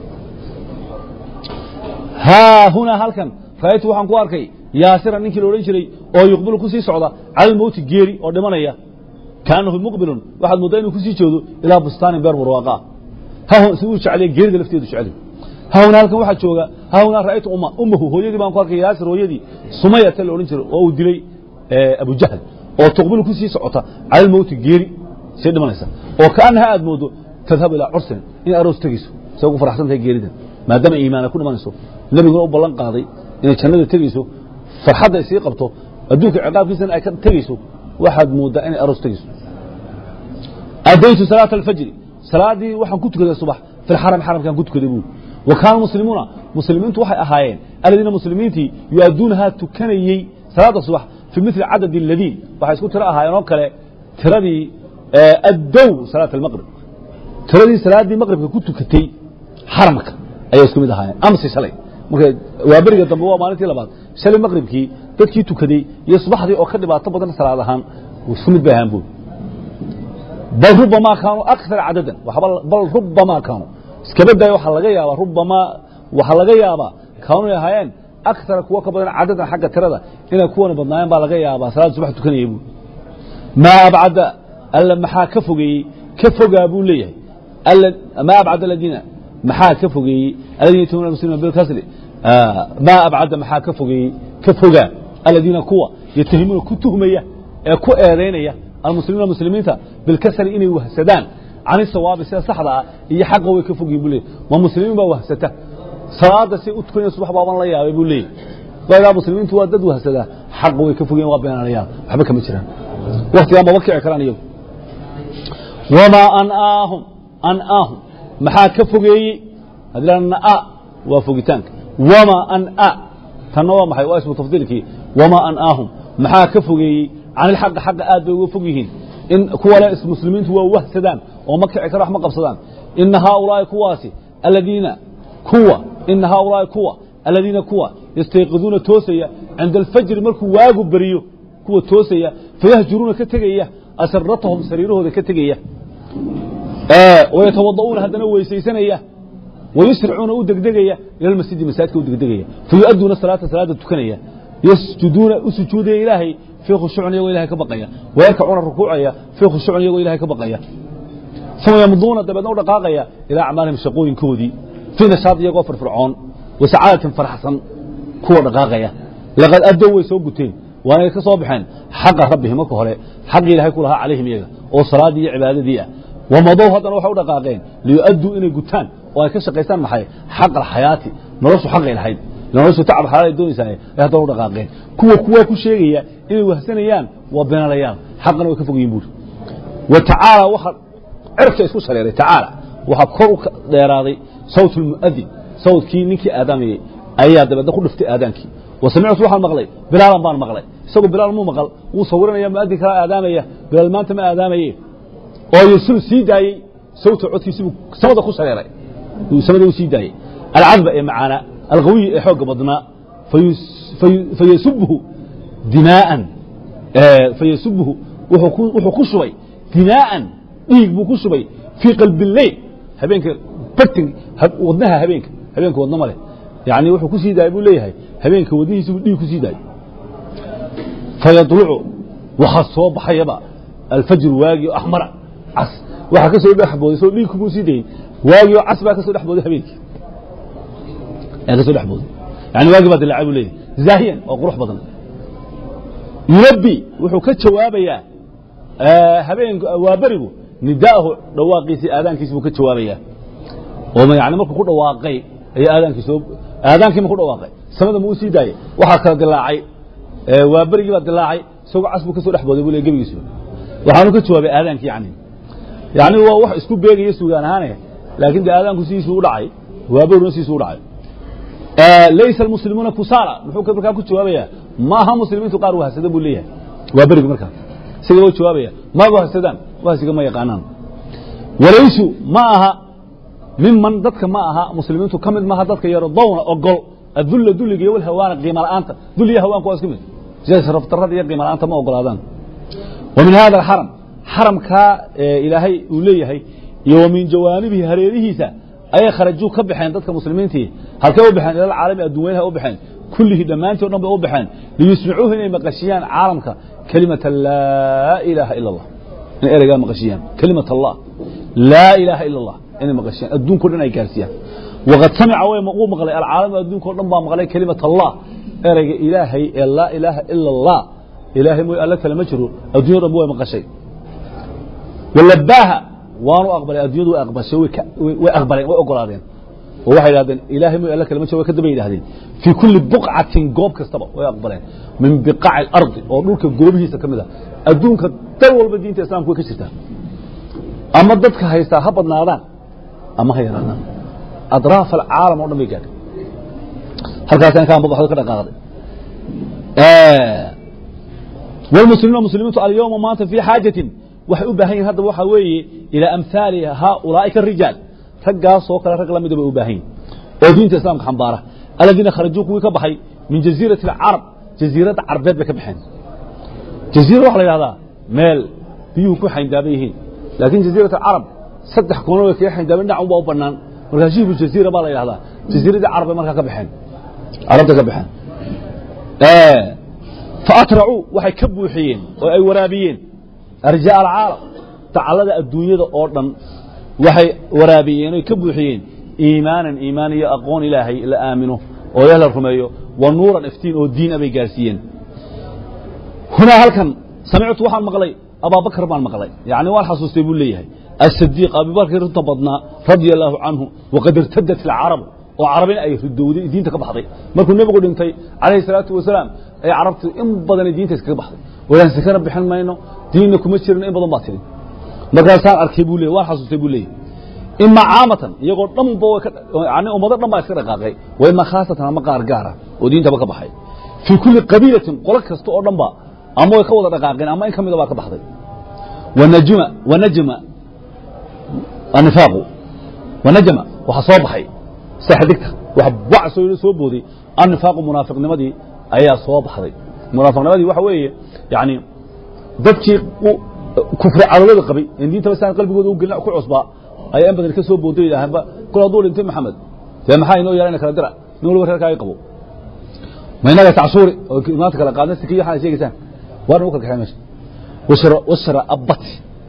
Speaker 1: haa hunaa halkan ra'aytu waxaan ku arkay yaasira ninkii la odhan jiray oo yuqbilu ku sii socda cala almowti geeri oo dhimanaya kaanahu muqbilun waxaad mooddaa inuu kusii jeedo ilaa bustaanin beer barwaaqa ah si uu jeclaya geerida lafteedu jeclay hahuna halkan waxaa jooga hahuna ra'aytu umma ummahu hooyadii baan ku arkay yaasir hooyadii sumayata la odhan jiray oo uu dilay abujahl oo tuqbilu ku sii socota cala almowti geeri sii dhimanaysa oo kaanaha aad moodo tadhabu ilaa cursin in aroos tegayso say ugu faraxsan tahay geeridan maadaama iimaana ku dhimanayso nebiguna u ballan qaaday inay jannada tegayso farxadda ay sii qabto adduunka ciqaabkiisana ay ka tegayso waxaad mooddaa inay aroos tegayso adaytu salaata alfajri salaadii waxaan ku tukaday subax fi lxaram xaramkaan ku tukaday buuri wa kaana muslimuuna muslimiintu waxay ahaayeen aladiina muslimiintii yu-adduunahaa tukanayey salaada subax fii mili cadad aladiin waxay isku tiro ahaayeen oo kale tiradii addow salaat almaqrib tiradii salaaddii maqribka ku tukatay xaramka ayay isku mid ahaayeen amsi shalay marka waa beriga dambe waa maalintii labaad shalay maqribkii dadkii tukaday iyo subaxdii oo ka dhibaato badan salaad ahaan isku mid bay ahaan buuri bal rubamaa kaanuu akara cadadan bal rubamaa kaanuu iskaba daaya waxaa laga yaabaa rubamaa waxaa laga yaabaa kaanuu ahaayeen akara kuwa ka badan cadadan xagga tirada inay kuwana badnaayeen baa laga yaabaa salaada subax tukanaya buuri maa abcada alla maxaa ka fogeeyey ka fogaa buu leeyahay maa abcada aladiina maxaa ka fogeeyey aladiina yatuuna muslimiina bilkasri maa abcada maxaa ka fogeeyey ka fogaa aladiina kuwa yatahimuuna ku tuhmaya ee ku eedaynaya almuslimiina muslimiinta bilkasri inay wahsadaan can isawaabi sida saxda ah iyo xaqa way ka fogyihin buu leeyay ma muslimiin baa wahsata salaada si u tukanaya subax baaban la yaabay buu leeyay waagaa muslimiintu waa dad wahsadaa xaqa way ka fogyihin waa beenalayaan waxba kama jiraan waktigaan maba kici karaan iyagu wamaa anaahum anaahum maxaa ka fogeeyey haddii naa waa fogitaanka wamaa ana tanna waa maxay waa ismu tafdiilkii wamaa anaahum maxaa ka fogeeyey can ilxaqi xaqa aad bay uga fog yihiin in kuwale muslimiintu waa wahsadaan oo ma kici kara wax ma qabsadaan ina haaulaa'i kuwaasi aladiina kuwa ina haaulaa'i kuwa aladiina kuwa yastayqiduuna toosaya cinda alfajri markuu waagu beriyo kuwa toosaya fayahjuruuna ka tegaya asiratahum sariirahooda ka tegaya wayatawada'uuna haddana weysaysanaya wayusricuuna u degdegaya ila almasjidi masaajidka u degdegaya fayu'adduuna salaata salaada tukanaya yasjuduuna u sujuudaya ilaahay fii khushuucin iyagoo ilahay ka baqaya wayarkacuuna rukuucaya fii khushuucin iyagoo ilahay ka baqaya uma yamduuna dabeedna u dhaqaaqaya ilaa acmaalihim shaqooyinkoodii fii nashaad iyagoo firfircoon wasacaadatin faraxsan kuwa dhaqaaqaya laqad addow way soo guteen waanay ka soo baxeen xaqa rabbihim marka hore xaqii ilahay ku lahaa calayhim iyaga oo salaaddii iyo cibaadadii ah wamadow haddana waxay u dhaqaaqeen liyu'adduu inay gutaan oo ay ka shaqaystaan maxay xaq alxayaati noloshu xaqay lahayd noloshu tacab xalaal doonaysaa ay haddana u dhaqaaqeen kuwa kuwa ku sheegaya inay wahsanayaan waa beenalayaan xaqana way ka fog yihin buuri wa tacaala waxa cirka isku shareeray tacaala waxaa kor u dheeraaday sawt almu'adin sawtkii ninkii aadaamayey ayaa dabeedna ku dhiftay aadaankii wa samictu waxaan maqlay bilaalan baan maqlay isagu bilaal muu maqal wuu sawiranaya mu'adin kala aadaamaya bilaal maanta ma aadaamaye oo yursilu sii daayey sawta codkiisi buu samada ku shareeray samada u sii daayey alcadba ee macaana alqawiyi ee xoogga badnaa fayasubhu dimaa'an fayasubhu wuxuu ku shubay dimaa'an dhiig buu ku shubay fii qalbi leyl habeenka bartin wadnaha habeenka habeenka wadna ma leh yani wuxuu ku sii daayay buu leeyahay habeenka wadnihiisi buu dhiig ku sii daayay fayadlucu waxaa soo baxayaba alfajru waagii oo axmara cas waxaa ka soo dhex booday soo dhiig kumuu sii dayey waagii oo cas baa ka soo dhex booday habeenkii ayaa ka soo dhex booday yani waagii baa dilaacay buu leeyahay zaahiyan oo qurux badan yurabbi wuxuu ka jawaabayaa habeen waa berigu nidaahu dhawaaqiisii aadaankiisi buu ka jawaabayaa oo yani markuu ku dhawaaqay ayaa aadaankii soo aadaankii ma ku dhawaaqay samada ma u sii daayey waxaa kala dilaacay waa berigii baa dilaacay isagoo cas buu ka soo dhex booday buu le gebigiisuba waxaanu ka jawaabay aadaankii yani yani waa wax isku beegaya sugaan ahaane laakiin de aadaanku sidiisuu u dhacay waa beriguna sidiisuu u dhacay laysa almuslimuuna kusaala muxuu markaa ku jawaabayaa ma aha muslimiintu qaar wahsada buu leeyahay waa berigi markaa isaga u jawaabaya ma wahsadaan wahsiga ma yaqaanaan walaysu ma aha miman dadka ma aha muslimiintu ka mid maaha dadka yardowna ogol adulla dulliga iyo walhawaana qiima la'aanta dul iyo hawaanku waa isku mid sida sharafdarrada iyo qiima la'aanta ma ogolaadaan wa min hada alxaram xaramkaa ilaahay uu leeyahay iyo wa min jawaanibihi hareerihiisa ayay kharajuu ka baxeen dadka muslimiintii halkay u baxeen ilal caalami adduunweynaha u baxeen kullihii dhammaantii o dhan bay u baxeen liyusmicuuhu inay maqashiyaan caalamka kelimata laa ilaaha ila allah inay ereygaa maqashiyaan kelimat allah laa ilaaha ila allah inay maqashiyaan adduunko dhan ay gaarsiiyaan waqad samica way wuu maqlay alcaalamu adduunko dhan baa maqlay kelimat allah ereyga ilaahay ee laa ilaaha ila allah ilaahay mooy alla kale ma jiro addunya o dhan way maqashay walabaaha waanu aqbalay addunyadu way aqbashay way aqbaleen way ogolaadeen oo waxay idhahdeen ilaahay mooy alla kale ma jiro way ka daba yidhahdeen fii kulli buqcatin goob kastaba way aqbaleen min biqaaci alardi oo dhulka goobihiisa ka mid a adduunka dal walba diinta islamka way ka jirtaa ama dadka haystaa ha badnaadaan ama ha yaraadaan adraaf alcaalam o dhan bay gaadhay halkaasaan ka ambabaxdo ka dhaqaaqday والمسلمين مسلمين اليوم maanta في xاajaة waxay u baahan yihin haddaba waxaa weeye ilىa أمثاali haaؤuلaaئika الرiجaaل raggaas oo kale rag lamida bay u baahan yihin oo diinta iسlamka xambaara aladiina kharajuu kuwii ka baxay min jaزيiraة الcarab jaزiiradda carbeed bay ka baxeen jaزيira waxa la yidhahdaa meel biyuhu ku xayndaaban yihiin laakiin jaزيiraة الcarab saddex koono way kaga xayndaaban dhinac unbaa u banaan markaa shibu jaزيira baa la yidhahdaa jaزiiradii carab bay markaa ka baxeen carabta ka baxeen faatracuu waxay ka buuxiyeen oo ay waraabiyeen arjaa alcaalam dacallada adduunyada oo dhan waxay waraabiyeen oy ka buuxiyeen iimaanan iimaan iyo aqoon ilaahay la aamino oo ilaah la rumeeyo wa nuuran iftiin oo diin a bay gaarsiiyeen hunaa halkan samictu waxaan maqlay abaabakar baan maqlay yacni waan xasuustay buu leeyahay asadiiq abubakar runta badnaa radia allaahu canhu waqad irtadat alcarabu oo carabina ay ridowday diinta ka baxday markuu nebigu dhintay calayhi salaatu wasalaam ay carabtu in badanay diinta iskaga baxday walaan sakana bixin mayno diinna kuma jirin in badan baa tiri markaasaan arkay buu leeyay waan xasuustay buu leeyahy ima caamatan iyagoo dhanba way ka yani ummado dhan baa iska dhaqaaqay wa ima khaasatan ama qaar gaara oo diintaba ka baxay fii kulli qabiilatin qolo kasta oo dhan ba ama way ka wada dhaqaaqeen ama in ka mida baa ka baxday wanajma wanajma anifaaqu wanajma waxaa soo baxay saxdigta wax bac soo soo booday annifaaqu munaafiqnimadii ayaa soo baxday munaafiqnimadii waxa weeye yani dadkii kufri cadowada qabay in diintaba saan qalbigooda u gelin ku cusbaa ayaa in badan ka soo booday yidhaahaanba kol hadduu dhintay maxamed dee maxaa inoo yeelana kala dira nin waliba reerkaaga qabo ma inaga tacsuuri oo maanta kala qaadna sikiyo waxaad sheegaysaan waa nagu kala kaxay meesha washara washara abbat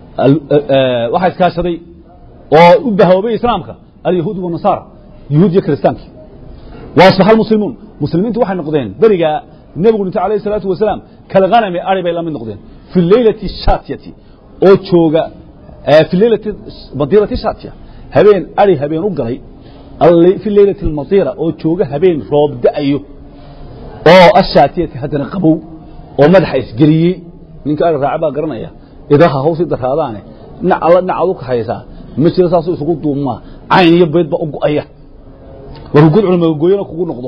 Speaker 1: waxaa iskaashaday oo u bahoobay islaamka alyahuud wanasaara yuhuud iyo kiristaankii wa asbaxa almuslimuun muslimiintu waxay noqdeen berigaa nebigu dhintay alayh isalaatu wasalaam kalghanami ari bay la mid noqdeen fi leylati shaatiyati oo jooga fi leylati madiirati shaatiya habeen ari habeen u galay fi leylati almadiira oo jooga habeen roob da'ayo oo ashaatiyati haddana qabow oo madaxa isgeliyey ninka ari raaca baa garanaya idaha hawsii daraadaane dhinac alla dhinacaad u kahaysaa ma jiro saasuu isugu duumaa cayn iyo beyd baa u go'aya warku gudcuna magagooyana kugu noqdo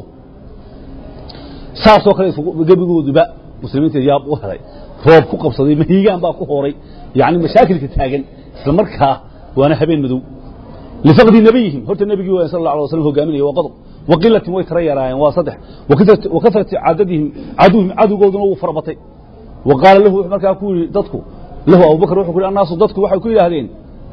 Speaker 1: saasoo kale gebigooduba muslimiinta yaab u helay roob ku qabsaday mahiigaan baa ku horay yani mashaakilka taagan isla markaa waana habeen madow lifaqdi nebiyihim horta nebigii waa sal la alay waslam hogaaminaya waa qodob waqilatin way tara yaraayeen waa saddex wa kasrati cadadihim caduwhim cadowgooduna wuu farabatay wa qaala lahu wuxuu markaa ku yidhi dadku lahu abubakar wuxuu ku yidhi annaasu dadku waxay ku yidhaahdeen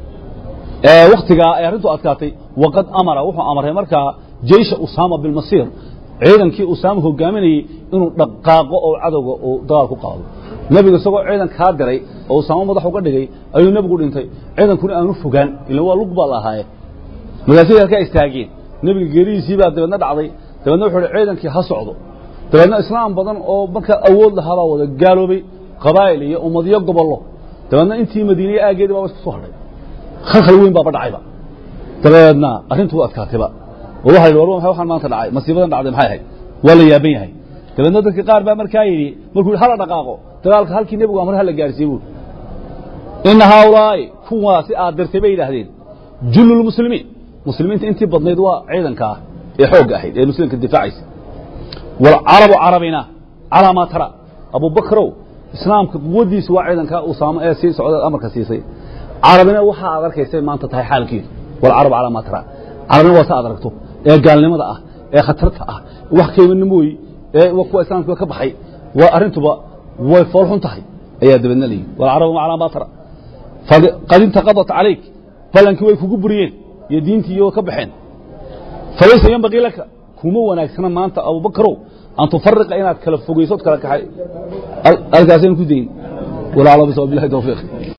Speaker 1: waktigaa ay arrintu adkaatay waqad amara wuxuu amray markaa jeysha usaama bilmasiir ciidankii usaama hogaaminayey inuu dhaqaaqo oo cadowga uu dagaal ku qaado nebigu isagoo ciidan kaa diray oo usaamo madax uga dhigay ayuu nebigu dhintay ciidankuna aanu fogaan ila waa lug baa la ahaaye markaasay halkaa istaageen nebiga geeridiisii baa dabeedna dhacday dabeedna wuxuu hi ciidankii ha socdo dabeedna islaam badan oo markaa awood lahaabaa wada gaaloobay qabaa'il iyo ummadiyo gobollo dabeedna intii madiineye aageedii baa isku soo hadhay khalkhal weyn baaba dhacayba dabeedna arrintu u adkaatayba oo waxa la yidhi war waxaan maanta dhacay masiibadan dhacday maxay ahayd waa la yaaban yahay dabeedna dadka qaar baa markaa yidhi markuu yidhi hala dhaqaaqo dagaalka halkii nebigu amre hala gaarsiiye buuri ina haaulaa'i kuwaasi aad dirtay bay yidhaahdeen jullu lmuslimiin muslimiinta intii badnayd waa ciidanka ah ee xoogga ahayd ee muslimka difaacaysa waalcarabu carabina calaa maa tara abubakrow islaamka quwaddiisu waa ciidanka usaamo ee sii socda amarka siisay carabina waxa aad arkaysay maanta tahay xaalkeedu walcarab calaa maa tara carabina waa sa aad aragto ee gaalnimada ah ee khatarta ah wax qiimanimooyi ee kuwa islaamkiiba ka baxay waa arrintuba way foolxun tahay ayaa dabeedna la yidhi walcarabu maclaa maa tara qad intaqadat calayk ballankii way kugu buriyeen iyo diintii iyagoo ka baxeen falaysa yanbagii laka kuma wanaagsana maanta abubakarow an tufariqa inaad kala fogayso od kala kaxay halkaasaynu ku dayin walaalo bisawa bilahi tawfiiq